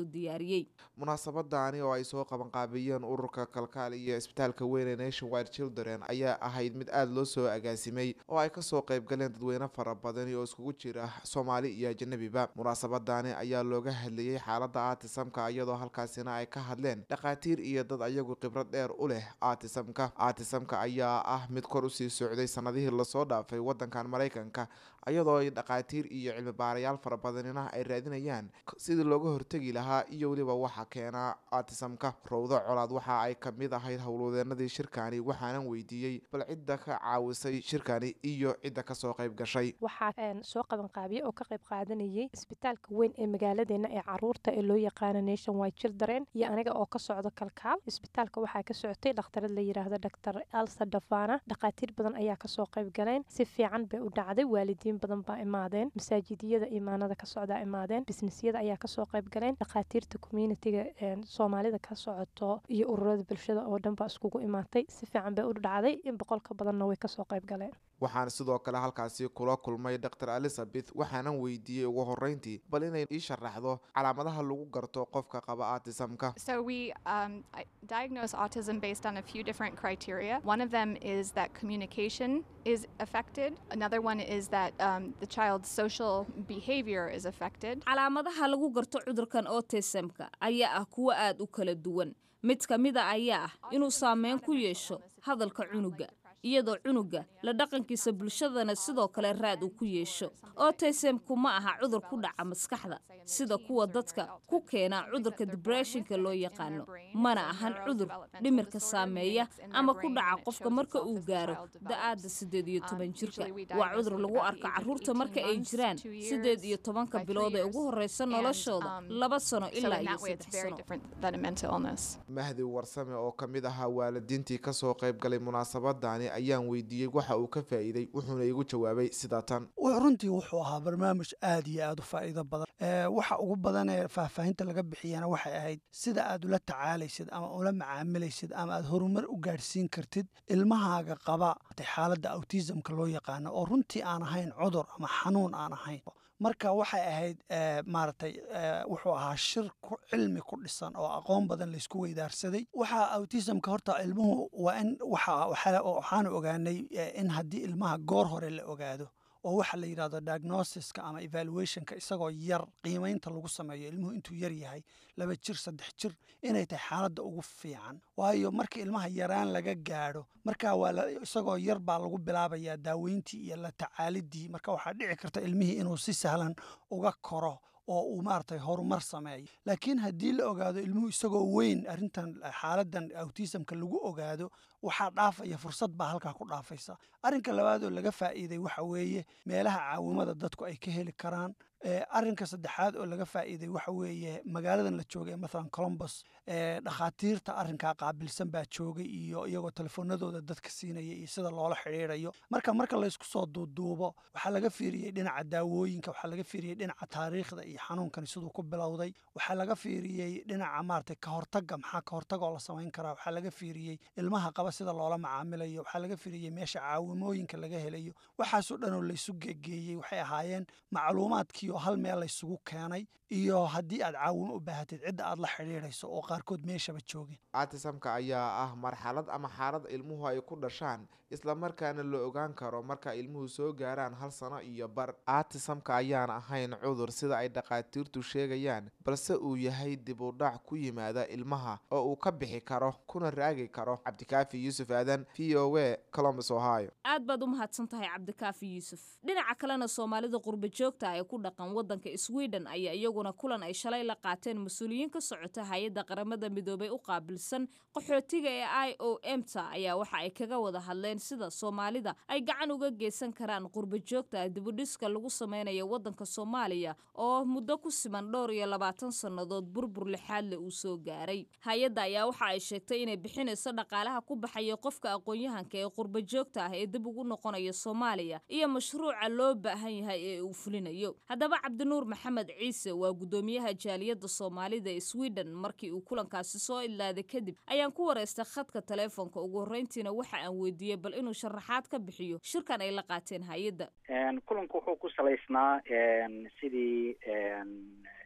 diyaariyey munaasabadaani oo ay soo qabanqaabiyeen ururka kalkaal iyo isbitaalka weyn ee nation wide children ayaa ahayd mid aada loo soo agaasimay oo ay kasoo qayb galeen dadweyne fara badani oo iskugu jira soomaali iyo ajanabiba munaasabadaani ayaa looga hadlayey xaalada aatisamka iyadoo halkaasina ay ka hadleen dhakhaatiir iyo dad ayagu khibrad dheer u leh aatisamka aatisamka ayaa ah mid kor usii socday sanadihii lasoo dhaafay wadankan maraykanka iyadoo ay dhakhaatiir iyo cilmi baarayaal fara badanina ay raadinayaan sidii looga hortegi lahaa iyo weliba waxa keena aatisamka rowdo colaad waxa ay kamid ahayd howlwadeenadii shirkani waxaanan weydiiyey bal cidda ka caawisay shirkani iyo cidda kasoo qayb gashay waxaa soo qabanqaabiya oo ka qayb qaadanayay isbitaalka weyn ee magaaladeena ee caruurta ee loo yaqaano nation wide children iyo aniga oo ka socdo kalkaal isbitaalka waxaa ka socotay dhakhtarad la yiraahdo dr elsa dafana dhakhaatiir badan ayaa kasoo qayb galeen si fiican bay u dhacday waalidiin badan baa imaadeen masaajidiyada imaanada ka socdaa imaadeen bisnisyada ayaa kasoo qayb galeen dhakhaatiirta communitiga soomaalida ka socoto iyo ururada bulshada oo dhan baa iskugu imaatay si fiican bay u dhacday in boqol ka badanna way kasoo qayb galeen waxaan sidoo kale halkaasi kula kulmay dr elizabeth waxaanan weydiiyey ugu horeyntii bal inay ii sharaxdo calaamadaha lagu garto qofka qaba aatisamka So we um, I- diagnose autism based on a few different criteria. One of them is that communication is affected. Another one is that um, the child's social behavior is affected. calaamadaha lagu garto cudurkan autismka ayaa ah kuwo aad u kala duwan mid ka mid a ayaa ah inuu saameyn ku yeesho hadalka cunuga iyadoo cunuga la dhaqankiisa bulshadana sidoo kale raad uu ku yeesho autismku ma aha cudur ku dhaca maskaxda sida kuwa dadka ku keena cudurka debressionka loo yaqaano mana ahan cudur dhimirka saameeya ama ku dhaca qofka marka uu gaaro da-aada siddeed iyo toban jirka waa cudur lagu arko caruurta marka ay jiraan siddeed iyo tobanka bilood ee ugu horeysa noloshooda laba sano So ilaa in iyo that way, it's saddex very sano different than a mental illness. mahdi warsame oo ka mid ahaa waalidiintii kasoo qayb galay munaasabadani ayaan weydiiyey waxa uu ka faa'iiday wuxuuna igu jawaabay sida tan w- runtii wuxuu ahaa barnaamij aad iyo aad u faa'iido badan Ee, waxa ugu badan ee faahfaahinta laga bixiyana waxay ahayd sida aad ula tacaalaysid ama ula macaamilaysid ama aad horumar u gaadhsiin kartid ilmahaaga qaba xaaladda autismka loo yaqaano oo runtii aan ahayn cudur ama xanuun aan ahayn marka waxay ahayd ee, maaragtay ee, wuxuu ahaa shir ku cilmi ku dhisan oo aqoon badan laysku weydaarsaday waxa autismka horta ilmuhu waa in waxa waxa- waxaanu ogaanay ee, in haddii ilmaha goor hore la ogaado oo waxa la yidhahdo diagnosiska ama evaluationka isagoo yar qiimaynta lagu sameeyo ilmuhu intuu yar yahay laba jir saddex jir inay tahay xaaladda ugu fiican waayo marka ilmaha yaraan laga gaadho marka waa la- isagoo yar baa lagu bilaabayaa daaweyntii iyo la tacaalidii marka waxaa dhici karta ilmihii inuu si sahlan uga koro oo uu maaragtay horumar sameeyo laakiin haddii la ogaado ilmuhu isagoo weyn arrintan xaaladan autismka lagu ogaado waxaa dhaafaya fursad baa halkaa ku dhaafaysa arrinka labaadoo laga faa'iiday waxa weeye meelaha caawimada dadku ay ka heli karaan Ee, arrinka saddexaad oo laga faa'iiday waxa weeye magaaladan la joogay ee mathalan columbus ee dhakhaatiirta arrinkaa qaabilsan baa joogay iyo iyagoo telefoonadooda dadka siinaya iyo sida loola xidhiidhayo marka marka laysku soo duuduubo waxaa laga fiiriyey dhinaca daawooyinka waxaa laga fiiriyey dhinaca taariikhda iyo xanuunkani siduu ku bilowday waxaa laga fiiriyey dhinaca maaragtay ka hortagga maxaa ka hortagoo la samayn karaa waxaa laga fiiriyey ilmaha qaba sida loola macaamilayo waxaa laga fiiriyey meesha caawimooyinka laga helayo waxaasoo dhan oo laysu gegeeyey waxay ahaayeen macluumaadkii oo hal meel laysugu keenay iyo haddii aad caawimo u baahatid cidda aad la xidhiidhayso oo qaarkood meeshaba joogin aatisamka ayaa ah marxalad ama xaalad ilmuhu ay ku dhashaan islamarkaana la ogaan karo marka ilmuhu soo gaaraan hal sano iyo bar aatisamka ayaan ahayn cudur sida ay dhakhaatiirtu sheegayaan balse uu yahay dib u dhac ku yimaada ilmaha oo uu ka bixi karo kuna raagi karo cabdikaafi yuusuf aadan v o a columbus ohio aad baad u mahadsan tahay cabdikaafi yuusuf dhinaca kalena soomaalida qurba joogta ee ku dhaqan wadanka sweden ayaa iyaguna kulan ay shalay la qaateen mas-uuliyiin ka socota hay-adda qaramada midoobay u qaabilsan qaxootiga ee i o m ta ayaa waxa ay kaga wada hadleen sida soomaalida ay gacan uga geysan karaan qurba joogta dibudhiska lagu sameynayo wadanka soomaaliya oo muddo ku siman dhowr iyo labaatan sannadood burbur lixaadle uu soo gaaray hay-adda ayaa waxa ay sheegtay inay bixinayso dhaqaalaha ku baxaya qofka aqoon-yahanka ee qurba joogta ah ee dib ugu noqonaya soomaaliya iyo mashruuca loo baahan yahay ee uu fulinayo haddaba cabdinuur maxamed ciise waa guddoomiyaha jaaliyadda soomaalida ee sweden markii uu kulankaasi soo ilaaday kadib ayaan ku wareystay khadka taleefonka ugu horreyntiina waxa aan weydiiyey bal inuu sharaxaad ka bixiyo shirkan ay la qaateen hay-adda kulanku wuxuu ku salaysnaa sidii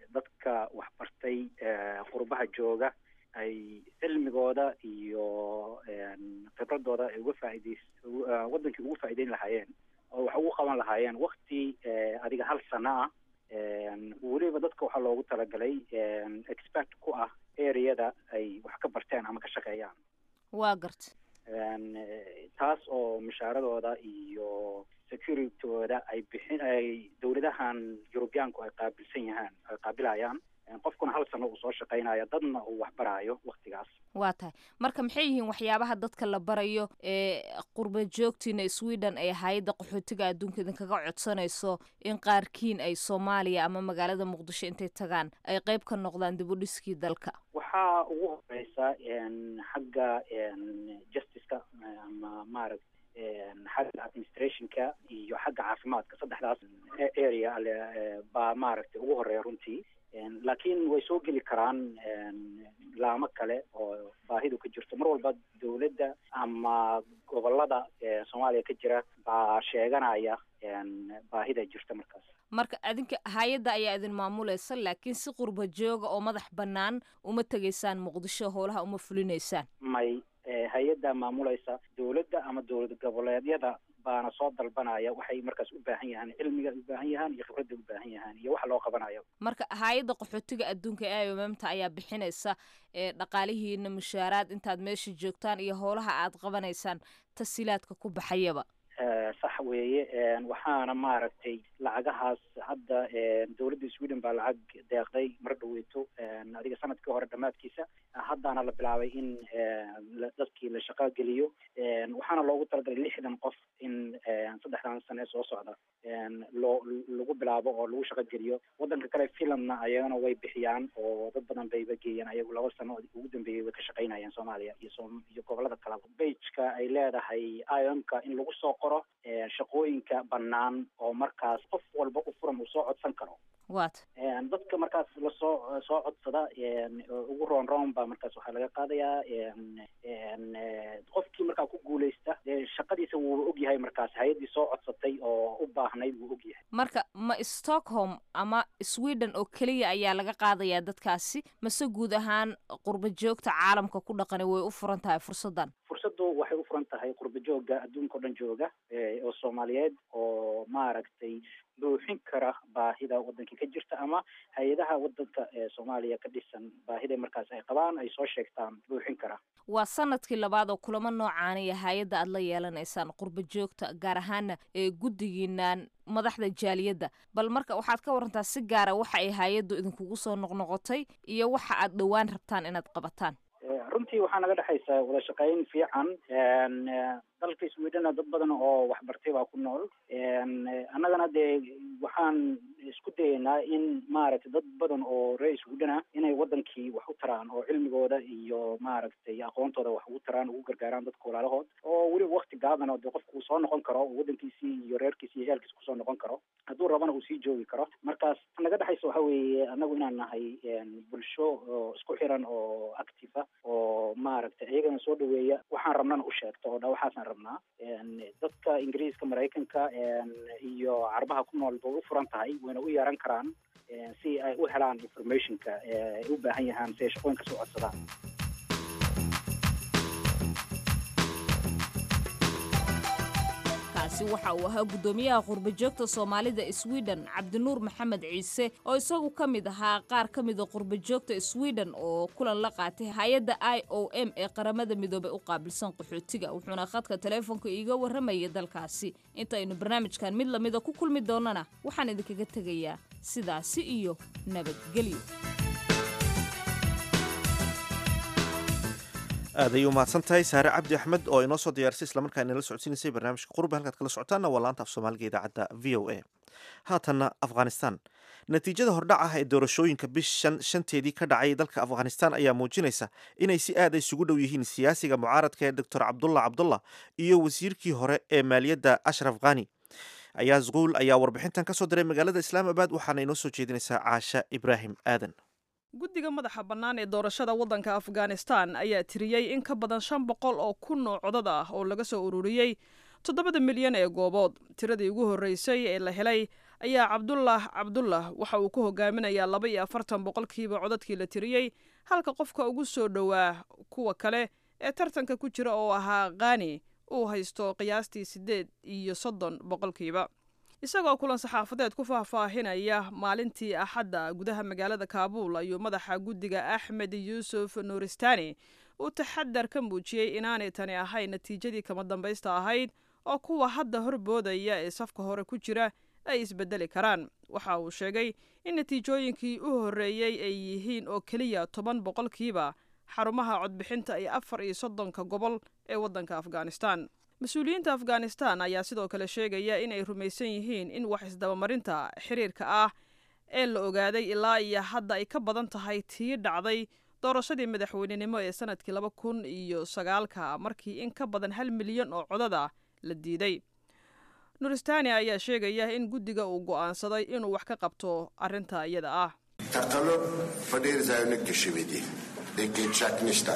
dadka waxbartay qurbaha jooga ay cilmigooda iyo khibradooda ay uga faa'idays waddankii ugu faa'iideyn lahaayeen oo wax ugu qaban lahaayeen wakti adiga hal sano ah weliba dadka waxaa loogu talagalay expert ku ah areada ay wax ka barteen ama ka shaqeeyaan waa garta taas oo mushaaradooda iyo securitooda ay bixin ay dowladahan yurubiyaanku ay qaabilsan yahaan ay qaabilayaan qofkuna hal sano uu soo shaqaynayo dadna uu waxbaraayo waktigaas waa tahay marka maxay yihiin waxyaabaha dadka la barayo ee qurba joogtiina sweden ay hay-adda qaxootiga adduunka idinkaga codsanayso in qaarkiin ay soomaaliya ama magaalada muqdisho intay tagaan ay qeyb ka noqdaan dib u dhiskii dalka waxaa ugu horeysa xagga justiceka ama maaragt xagga administrationka iyo xagga caafimaadka saddexdaas area baa maaragtay ugu horeeya runtii laakiin way soo geli karaan laamo kale oo baahidu ka jirto mar walba dowladda ama gobolada soomaaliya ka jira baa sheeganaya baahida jirta markaas marka adinka hay-adda ayaa idin maamulaysa laakiin si qurba jooga oo madax bannaan uma tegaysaan muqdisho howlaha uma fulinaysaan may hay-adda maamulaysa dowladda ama dowlad goboleedyada baana soo dalbanaya waxay markaas u baahan yahaan cilmiga u baahan yahaan iyo khibradda u baahan yahaan iyo waxa loo qabanayo marka hay-adda qaxootiga adduunka ee iomamta ayaa bixinaysa dhaqaalihiina mushaaraad intaad meesha joogtaan iyo howlaha aad qabanaysaan tasiilaadka ku baxayaba sax weeye waxaana maaragtay lacagahaas hadda dowladda sweden baa lacag deeqday mar dhaweyto adiga sanadkii hore dhammaadkiisa haddaana la bilaabay in dadkii la shaqo geliyo waxaana loogu talagalay lixdan qof in saddexdan sane soo socda loo lagu bilaabo oo lagu shaqo geliyo waddanka kale finlandna ayagana way bixiyaan oo dad badan bayba geeyeen ayagu laba sano ugu dambeeyay way ka shaqaynayeen soomaaliya iyo so iyo gobolada kaleba bageka ay leedahay iomka in lagu soo qoro shaqooyinka bannaan oo markaas qof walba u furan uu soo codsan karo wat dadka markaas lasoo soo codsada ugu roon roon baa markaas waxaa laga qaadayaa qofkii markaa ku guuleysta dee shaqadiisa wuu ogyahay markaas hay-addii soo codsatay oo u baahnayd wuu ogyahay marka ma stockholm ama sweden oo keliya ayaa laga qaadayaa dadkaasi mase guud ahaan qurba joogta caalamka ku dhaqani way u furan tahay fursaddan fursaddu waxay u furan tahay qurba jooga adduunka o dhan jooga oo soomaaliyeed oo maaragtay buuxin kara baahida waddankii ka jirta ama hay-adaha waddanka ee soomaaliya ka dhisan baahida markaas ay qabaan ay soo sheegtaan buuxin kara waa sanadkii labaad oo kulamo noocaaniya hay-adda aad la yeelanaysaan qurba joogta gaar ahaana ee guddigiinaan madaxda jaaliyadda bal marka waxaad ka warantaa si gaara waxa ay hay-addu idinkugu soo noqnoqotay iyo waxa aad dhowaan rabtaan inaad qabataan runtii waxaa naga dhexaysa wada shaqayn fiican dalka swedena dad badan oo waxbartay baa ku nool annagana dee waxaan isku dayaynaa in maaragtay dad badan oo reer sweden ah inay waddankii wax u taraan oo cilmigooda iyo maaragtay aqoontooda wax ugu taraan ugu gargaaraan dadka walaalahood oo weliba wakti gaaban oo dee qofku uu soo noqon karo waddankiisii iyo reerkiisi iyo ciyaalkiisa kusoo noqon karo hadduu rabana uu sii joogi karo markaas naga dhexaysa waxa weeye annagu inaan nahay bulsho oo isku xiran oo active ah oo maaragtay iyagana soo dhaweeya waxaan rabnana u sheegto oo dha waxaasaan rabnaa dadka ingiriiska maraykanka iyo carabaha ku nool bay u furan tahay wayna u yeeran karaan si ay u helaan informationka ay u baahan yahaan si ay shaqooyinka soo codsadaan kaasi waxa uu ahaa guddoomiyaha qurbajoogta soomaalida sweden cabdinuur maxamed ciise oo isagu ka mid ahaa qaar ka mida qurbajoogta sweden oo kulan la qaatay hay-adda i o m ee qaramada midoobey u qaabilsan qaxootiga wuxuuna khadka taleefonka iiga warramayay dalkaasi intaynu barnaamijkan mid lamida ku kulmi doonana waxaan idinkaga tegayaa sidaasi iyo nabadgelyo aad ayay u mahadsan tahay saare cabdi axmed oo inoo soo diyaarisay islamarkaa inala socodsiinaysay barnaamijka qurba halkaad kala socotaanna waa laanta af soomaaliga idaacadda v o a haatanna afghanistan natiijada hordhac ah ee doorashooyinka bishan shanteedii ka dhacay dalka afghanistan ayaa muujinaysa inay si aada isugu dhow yihiin siyaasiga mucaaradka ee doctor cabdullah cabdullah iyo wasiirkii hore ee maaliyadda ashraf khani ayaas kuul ayaa warbixintan ka soo diray magaalada islaamabad waxaana inoo soo jeedinaysaa caasha ibraahim aadan guddiga madaxa bannaan ee doorashada waddanka afghanistan ayaa tiriyey in ka badan shan boqol oo kun oo codad ah oo laga soo ururiyey toddobada milyan ee goobood tiradii ugu horreysay ee la helay ayaa cabdullah cabdullah waxa uu ku hogaaminayaa laba iyo afartan boqolkiiba codadkii la tiriyey halka qofka ugu soo dhowaa kuwa kale ee tartanka ku jira oo ahaa khani uu haysto qiyaastii siddeed iyo soddon boqolkiiba isagoo kulan saxaafadeed ku faahfaahinaya maalintii axadda gudaha magaalada kaabuul ayuu madaxa guddiga axmed yuusuf nuuristani uu taxadar ka muujiyey inaanay tani ahayn natiijadii kama dambaysta ahayd oo kuwa hadda horboodaya ee safka hore ku jira ay isbedeli karaan waxa uu sheegay in natiijooyinkii u horreeyey ay yihiin oo keliya toban boqolkiiba xarumaha codbixinta iyo afar iyo soddonka gobol ee waddanka afghanistan mas-uuliyiinta afghanistan ayaa sidoo kale sheegaya inay rumaysan yihiin in wax isdabamarinta xiriirka ah ee la ogaaday ilaa iyo hadda ay ka badan tahay tii dhacday doorashadii madaxweynenimo ee sanadkii laba kun iyo sagaalka markii in ka badan hal milyan oo codada la diiday nuristani ayaa sheegaya in guddiga uu go'aansaday inuu wax ka qabto arrinta iyada ah تقلب په ډیر ځایونو کې شوی دی د کې چک نشته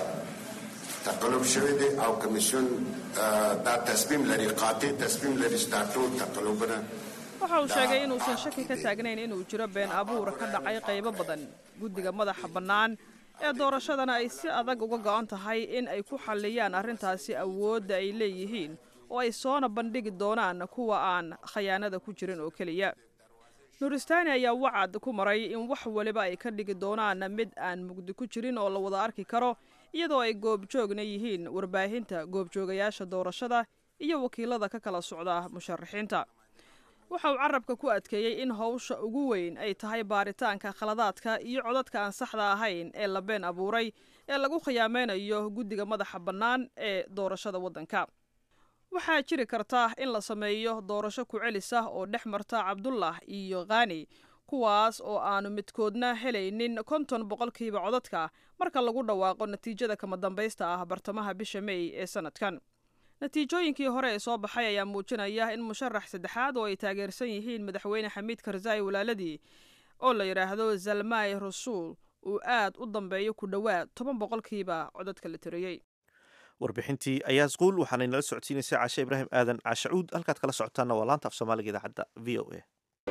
تقلب شوی دی او کمیسیون دا تصمیم لري قاطع تصمیم لري چې دا ټول تقلبونه waxa uu sheegay inuusan shaki ka taagnayn inuu jiro been abuur ka dhacay qaybo badan guddiga madaxa bannaan ee doorashadana ay si adag uga go'an tahay in ay ku xalliyaan arrintaasi awoodda ay leeyihiin oo ay soona bandhigi doonaan kuwa aan khayaanada ku jirin oo keliya nuuristani ayaa wacad ku maray in wax waliba ay ka dhigi doonaan mid aan mugdi ku jirin oo la wada arki karo iyadoo ay goobjoogna yihiin warbaahinta goobjoogayaasha doorashada iyo wakiilada ka kala socda musharaxiinta waxa uu carabka ku adkeeyey in howsha ugu weyn ay tahay baaritaanka khaladaadka iyo codadka aan saxda ahayn ee la been abuuray ee lagu khiyaameynayo guddiga madaxa bannaan ee doorashada waddanka waxaa jiri karta in la sameeyo doorasho ku-celis ah oo dhex marta cabdullah iyo khani kuwaas oo aanu midkoodna helaynin konton boqolkiiba codadka marka lagu dhawaaqo natiijada kama dambaysta ah bartamaha bisha mey ee sanadkan natiijooyinkii hore ee soo baxay ayaa muujinaya in musharax saddexaad oo ay taageersan yihiin madaxweyne xamiid karzai walaaladii oo la yidhaahdo zalmai rasuul uu aad u dambeeyo ku dhowaad toban boqolkiiba codadka la tiriyey warbixintii ayaa squul waxaanay nala socodsiinaysay caashe ibraahim aadan caashacuud halkaad kala socotaanna waa laanta af soomaaliga idaacadda v o a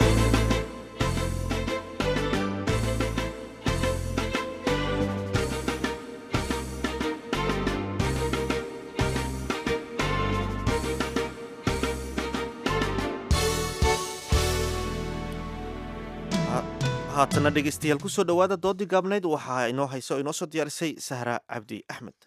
haatana dhegeystayaal kusoo dhowaada doodii gaabnayd waxaa inoo haysa oo inoo soo diyaarisay sahra cabdi axmed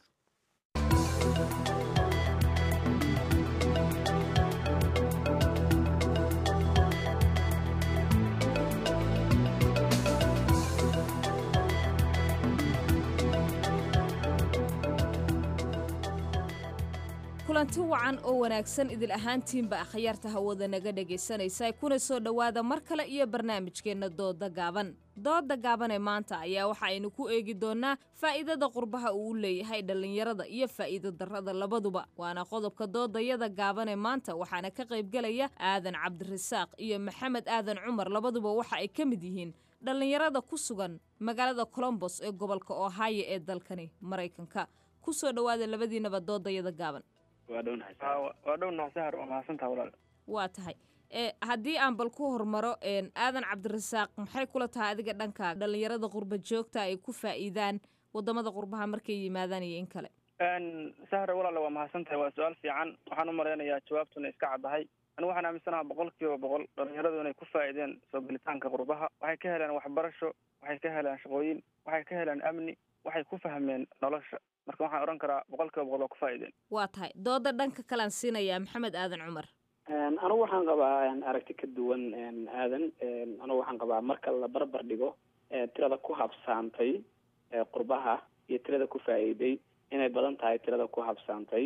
kulanti wacan oo wanaagsan idil ahaantiinba akhyaarta hawada naga dhegaysanaysa kuna soo dhowaada mar kale iyo barnaamijkeenna dooda gaaban dooda gaaban ee maanta ayaa waxa aynu ku eegi doonnaa faa'iidada qurbaha uu u leeyahay dhallinyarada iyo faa'iido darrada labaduba waana qodobka doodayada gaaban ee maanta waxaana ka qaybgelaya aadan cabdirasaaq iyo maxamed aadan cumar labaduba waxa ay ka mid yihiin dhallinyarada ku sugan magaalada colombos ee gobolka ohio ee dalkani maraykanka ku soo dhowaada labadiinaba doodayada gaaban waa dhownahay sahar waa mahadsantaha walaal waa tahay e haddii aan bal ku hormaro aadan cabdirasaaq maxay kula tahay adiga dhanka dhallinyarada qurba joogta ay ku faa'iidaan wadamada qurbaha markay yimaadaan iyo in kale sahar walaal waa mahadsantahay waa su-aal fiican waxaan u malaynayaa jawaabtuna iska caddahay anigu waxaan aaminsanaha boqol kiiba boqol dhallinyaradu inay ku faa'iideen soo gelitaanka qurbaha waxay ka heleen waxbarasho waxay ka heleen shaqooyin waxay ka heleen amni waxay ku fahmeen nolosha marka waxaan odhan karaa boqol kiiba boqol waa ku faa'iideen waa tahay dooda dhanka kalean siinayaa maxamed aadan cumar anigu waxaan qabaa aragti ka duwan aadan anigu waxaan qabaa marka la barbar dhigo tirada ku habsaantay qurbaha iyo tirada ku faa'iiday inay badan tahay tirada ku habsaantay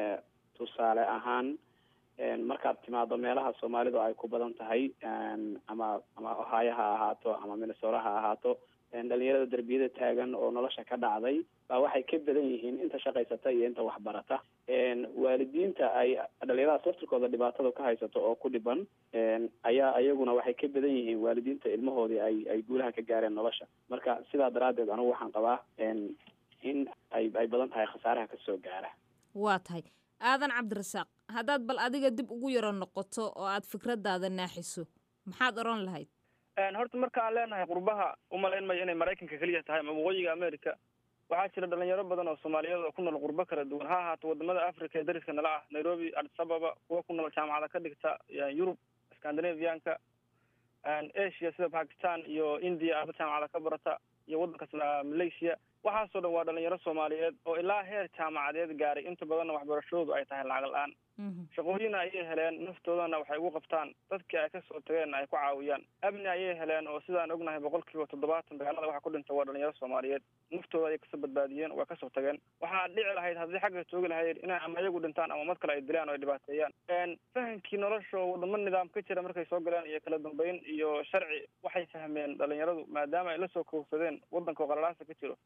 tusaale ahaan markaad timaado meelaha soomaalidu ay ku badan tahay ama ama ohaayo ha ahaato ama minnesora ha ahaato dhalinyarada derbiyada taagan oo nolosha ka dhacday baa waxay ka badan yihiin inta shaqaysata iyo inta waxbarata waalidiinta ay dhalinyaradaas laftirkooda dhibaatada ka haysato oo ku dhiban ayaa iyaguna waxay ka badan yihiin waalidiinta ilmahoodii ay ay guulaha ka gaareen nolosha marka sidaa daraaddeed anigu waxaan qabaa in ay ay badan tahay khasaaraha kasoo gaara waa tahay aadan cabdirasaaq haddaad bal adiga dib ugu yaro noqoto oo aad fikradaada naaxiso maxaad odhan lahayd horta marka aan leenahay qurbaha umalayn mayo inay maraykanka keliya tahay ama waqooyiga america waxaa jira dhalinyaro badan oo soomaaliyeed oo ku nool qurbo kala duwan ha ahaato wadamada africa ee dariska nala ah nairobi addis ababa kuwa ku nool jaamacada ka dhigta yurub scandinavianka asia sida pakistan iyo india aaba jaamacada ka barata iyo waddankaas malaysia waxaasoo dhan waa dhalinyaro soomaaliyeed oo ilaa heer jaamacadeed gaaray inta badanna waxbarashadoodu ay tahay lacag la-aan shaqooyina ayay heleen naftoodana waxay ugu qabtaan dadkii ay kasoo tageenna ay ku caawiyaan amni ayay heleen oo sidaan ognahay boqol kiiba toddobaatan dagaalada waxa ku dhinta waa dhalinyaro soomaaliyeed naftooda ayay kasoo badbaadiyeen waa kasoo tageen waxaa dhici lahayd haddii xagga joogi lahayd inay ama iyagu dhintaan ama mad kale ay dilaan oo ay dhibaateeyaan fahamkii nolosha oo wadamo nidaam ka jira markay soo galeen iyo kala dambeyn iyo sharci waxay fahmeen dhalinyaradu maadaama ay lasoo kowsadeen waddanka oo qalalaasa ka jiro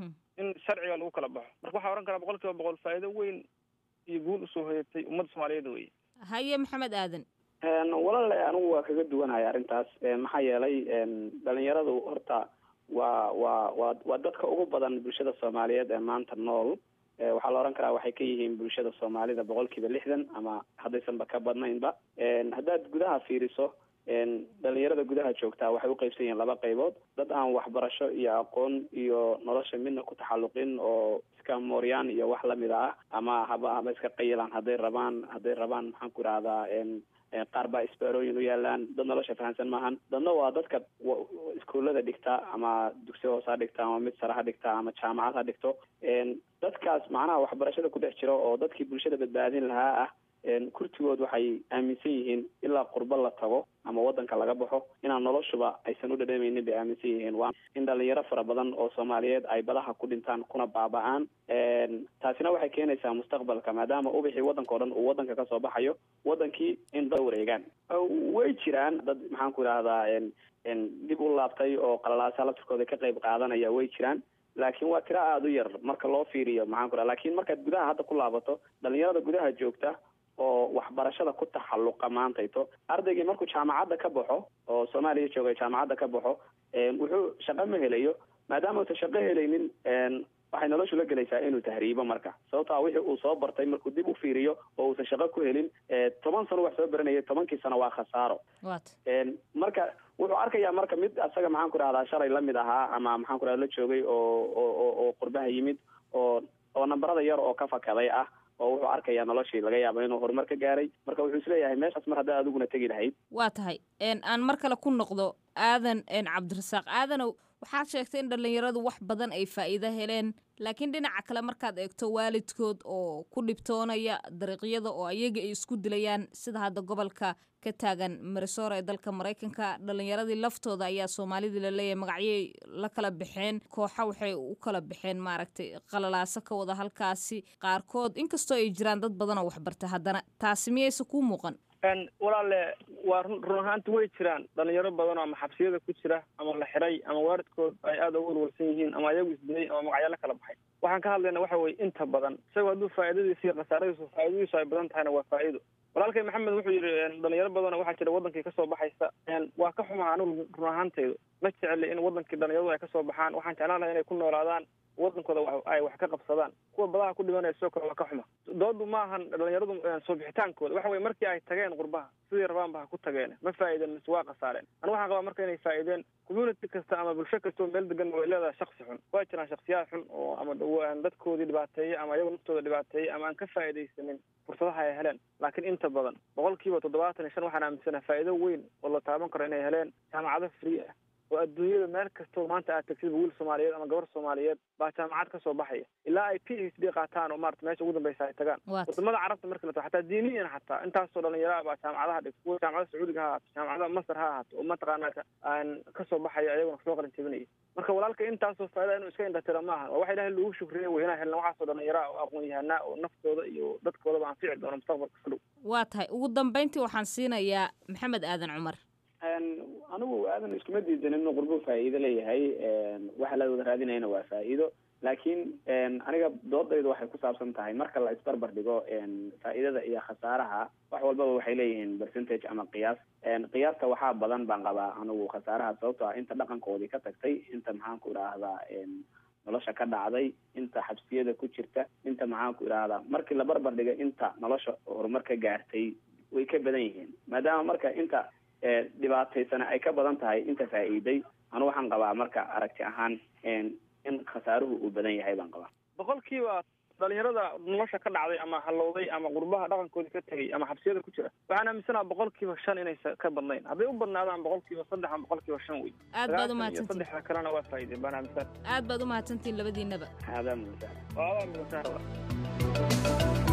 in sharciga lagu kala baxo marka waxaa ohan karaa boqol kiiba boqol faa'iido weyn iyo guul usoo hoyatay ummadda soomaaliyeed weye haye maxamed aadan walaale anigu waa kaga duwanahay arrintaas maxaa yeelay dhalinyaradu horta waa waa waa waa dadka ugu badan bulshada soomaaliyeed ee maanta nool waxaa la odhan karaa waxay ka yihiin bulshada soomaalida boqol kiiba lixdan ama haddaysanba ka badnaynba haddaad gudaha fiiriso dhalinyarada gudaha joogtaa waxay uqeybsan yihiin laba qaybood dad aan waxbarasho iyo aqoon iyo nolosha midna ku taxalluqin oo iska mooryaan iyo wax lamid ah ama haba haba iska qayilaan hadday rabaan hadday rabaan maxaan ku idhahdaa qaar baa isbaarooyin u yaalaan dad nolosha fahamsan maahan dadna waa dadka iskuullada dhigta ama dugsi hoose ha dhigta ama mid sare ha dhigta ama jaamacad ha dhigto dadkaas macnaha waxbarashada ku dhex jiro oo dadkii bulshada badbaadin lahaa ah kurtigood waxay aaminsan yihiin ilaa qurbo la tago ama wadanka laga baxo inaan noloshuba aysan u dhadhamaynin bay aaminsan yihiin waa in dhalinyaro fara badan oo soomaaliyeed ay badaha ku dhintaan kuna baaba-aan taasina waxay keenaysaa mustaqbalka maadaama ubixii waddanka o dhan uu waddanka kasoo baxayo wadankii in dad wareegaan way jiraan dad maxaan ku idhahdaa dib u laabtay oo qalalaasa laftirkooda ka qayb qaadanaya way jiraan laakiin waa tiro aada u yar marka loo fiiriyo maxaan ku dhaha lakin markaad gudaha hadda ku laabato dhalinyarada gudaha joogta oo waxbarashada ku taxalluqa maantayto ardaygii markuu jaamacadda ka baxo oo soomaaliya jooga jaamacadda ka baxo wuxuu shaqo ma helayo maadaama uusan shaqo helaynin waxay noloshu la gelaysaa inuu tahriibo marka sababto a wixii uu soo bartay markuu dib u fiiriyo oo uusan shaqo ku helin toban sano wax soo baranayay tobankii sano waa khasaaro marka wuxuu arkayaa marka mid asaga maxaan ku rahdaa shalay lamid ahaa ama maxaan ku rahda la joogay oo oo oo qurbaha yimid oo oo nambarada yar oo ka fakaday ah oo wuxuu arkayaa noloshii laga yaabo inuu horumar ka gaaray marka wuxuu isleeyahay meeshaas mar haddaa adiguna tegi lahayd waa tahay aan mar kale ku noqdo aadan cabdirasaaq aadanow waxaad sheegtay in dhallinyaradu wax badan ay faa'iido heleen laakiin dhinaca kale markaad eegto waalidkood oo ku dhibtoonaya dariiqyada oo ayaga ay isku dilayaan sida hadda gobolka ka taagan marisoor ee dalka maraykanka dhallinyaradii laftooda ayaa soomaalidii laleeyahay magacyay la kala baxeen kooxa waxay u kala baxeen maaragtay qalalaaso ka wada halkaasi qaarkood inkastoo ay jiraan dad badan oo waxbarta haddana taasi miyayse kuu muuqan walaale waa run run ahaanti way jiraan dhalinyaro badan oo ama xabsiyada ku jira ama la xiray ama waalidkood ay aada ugu walwalsan yihiin ama ayagu isdilay ama magacyaalo kala baxay waxaan ka hadlayna waxa weye inta badan isagoo hadduu faa'iidadiisa iyo khasaaradiisu faa'iidadiisu ay badan tahayna waa faa'iido walaalkay maxamed wuxuu yidhi dhalinyaro badan waxaa jira wadankii kasoo baxaysa waa ka xumaa anigu run ahaanteydu ma jecli in wadankii dhalinyaradu ay kasoo baxaan waxaan jeclaan lahay inay ku noolaadaan wadankooda ay wax ka qabsadaan kuwa badaha ku dhimanaya sidoo kale waa ka xuma doodu ma ahan dhalinyaradu soo bixitaankooda waxa weye markii ay tageen qurbaha sidii rabaanba ha ku tageen ma faa'iideen mise waa khasaareen anigu waxaan qabaa marka inay faa'iideen community kasta ama bulsho kasta oo meel degan way leedahay shaksi xun waa jiraan shaksiyaad xun oo ama dadkoodii dhibaateeyey ama iyagu naftooda dhibaateeyey ama aan ka faa'iidaysanin fursadaha ay heleen laakiin inta badan boqol kiiba toddobaatan iyo shan waxaan aaminsanaha faa'iido weyn oo la taaban karo inay heleen jaamacado free ah oo adduunyada meel kastoo maanta aad tagtid wiil soomaaliyeed ama gabar soomaaliyeed baa jaamacad ka soo baxaya ilaa ay p h d qaataan oo maarata meesha ugu dambeysa ay tagaan wadamada carabta marka la tago xataa diiniyan xataa intaasoo dhalinyaro baa jaamacadaha dhigto kuwa jaamacada sacuudiga ha ahaato jaamacada masar ha ahaato oo mataqaana aan kasoo baxaya ayaguna kasoo qalin jebinaya marka walaalka intaasoo faa'ida inuu iska indhatira maaha waa waxa ilahay lagu shukriya wey inaa helna waxaasoo dhalinyara oo aqoon yahanaa oo naftooda iyo dadkoodaba anfici doono mustaqbalka ka dhow waa tahay ugu dambeyntii waxaan siinayaa maxamed aadan cumar anigu aadan iskuma diidanin inuu qurbo faa'iido leeyahay waxa la wada raadinayana waa faa'iido laakiin aniga doodaydu waxay ku saabsan tahay marka la isbarbar dhigo faa'iidada iyo khasaaraha wax walbaba waxay leeyihiin percentage ama qiyaas qiyaasta waxaa badan baan qabaa anigu khasaaraha sababto ah inta dhaqankoodii ka tagtay inta maxaan ku idhaahdaa nolosha ka dhacday inta xabsiyada ku jirta inta maxaan ku idhaahdaa markii la barbar dhiga inta nolosha horumar ka gaartay way ka badan yihiin maadaama marka inta dhibaataysana ay ka badan tahay inta faa'iiday anu waxaan qabaa marka aragti ahaan in khasaaruhu uu badan yahay baan qabaa boqolkiiba dhalinyarada nolosha ka dhacday ama halowday ama qurbaha dhaqankoodii ka tegay ama xabsiyada ku jira waxaan aaminsanaha boqolkiiba shan inaysa ka badnayn hadday u badnaadaan boqolkiiba saddex ama boqolkiiba shan wey aad baad umahadsantiin saddexda kalena waa faa'iideen baan aaminsan aad baad umahadsantiin labadiinaba aadaa mudan waadaa mudan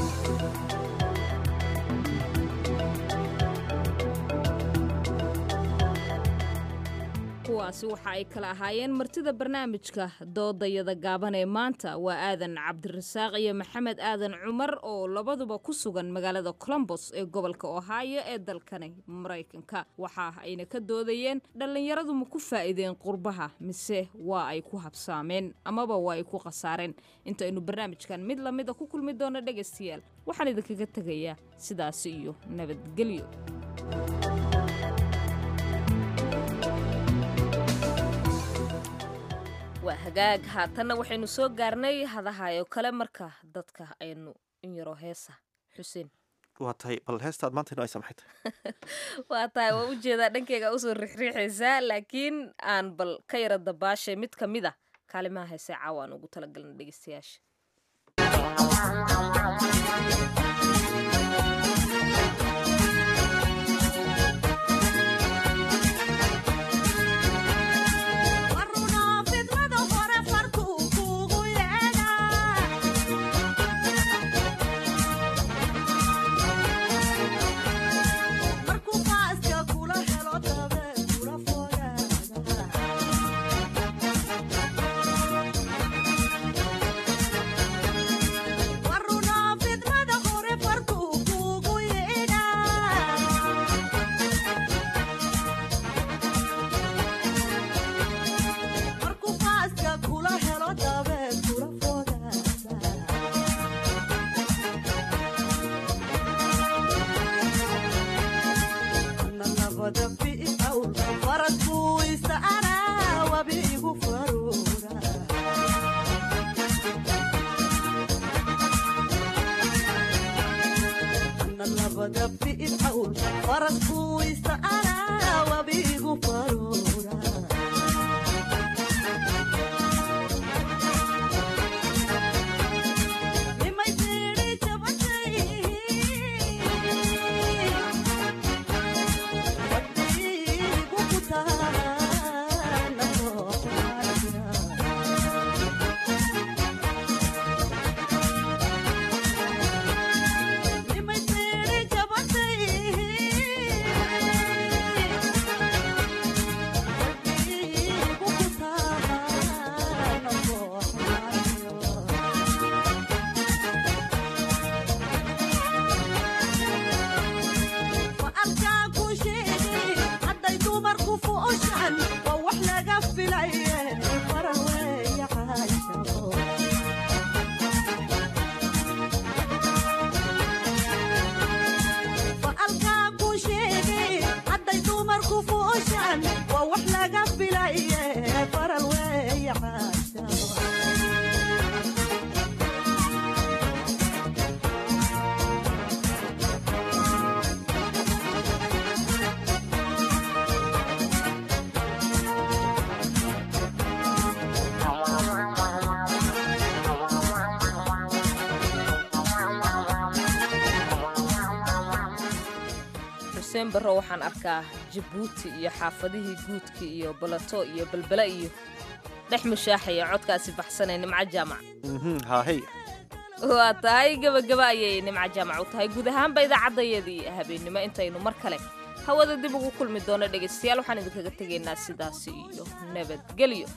kuwaasi waxa ay kala ahaayeen martida barnaamijka doodayada gaaban ee maanta waa aadan cabdirasaaq iyo maxamed aadan cumar oo labaduba ku sugan magaalada colombos ee gobolka ohio ee dalkani maraykanka waxa ayna ka doodayeen dhallinyaradu ma ku faa'iideen qurbaha mise waa ay ku habsaameen amaba waa ay ku khasaareen intaynu barnaamijkan mid lamida ku kulmi doono dhegaystayaal waxaan idinkaga tegayaa sidaasi iyo nabadgelyo waa hagaag haatanna waxaynu soo gaarnay hadahayo kale marka dadka aynu in yaro heesa xuseen waa tahay bal heestaad maanta inoo ay samaxay waa tahay waa ujeedaa dhankeyga usoo rixriixaysaa laakiin aan bal ka yara dabaashay mid ka mid a kaalimaha heesee caawa aan ugu talagalna dhegeystayaasha xuseen barro waxaan arkaa jabuuti iyo xaafadihii guudka iyo balato iyo balbele iyo dhex mushaaxaya codkaasi baxsanee nimco jaamac haahey waa tahay gebagaba ayay nimco jaamac u tahay guud ahaanba idaacadayadii habeennimo intaynu mar kale hawada dib ugu kulmi doono dhegaystayaal waxaan idinkaga tegaynaa sidaasi iyo nabadgelyo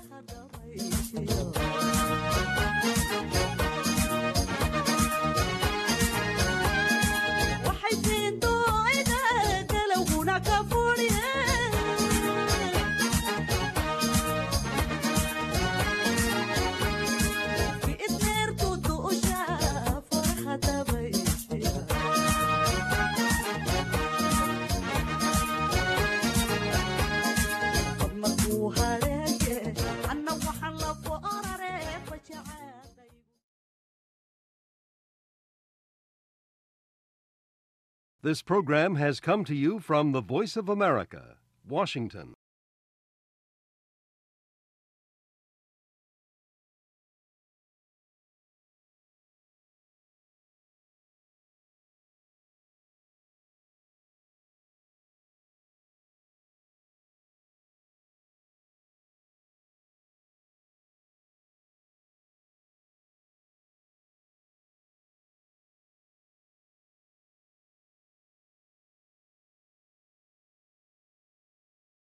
anna waxaan la foorare This program has come to you from the Voice of America, Washington.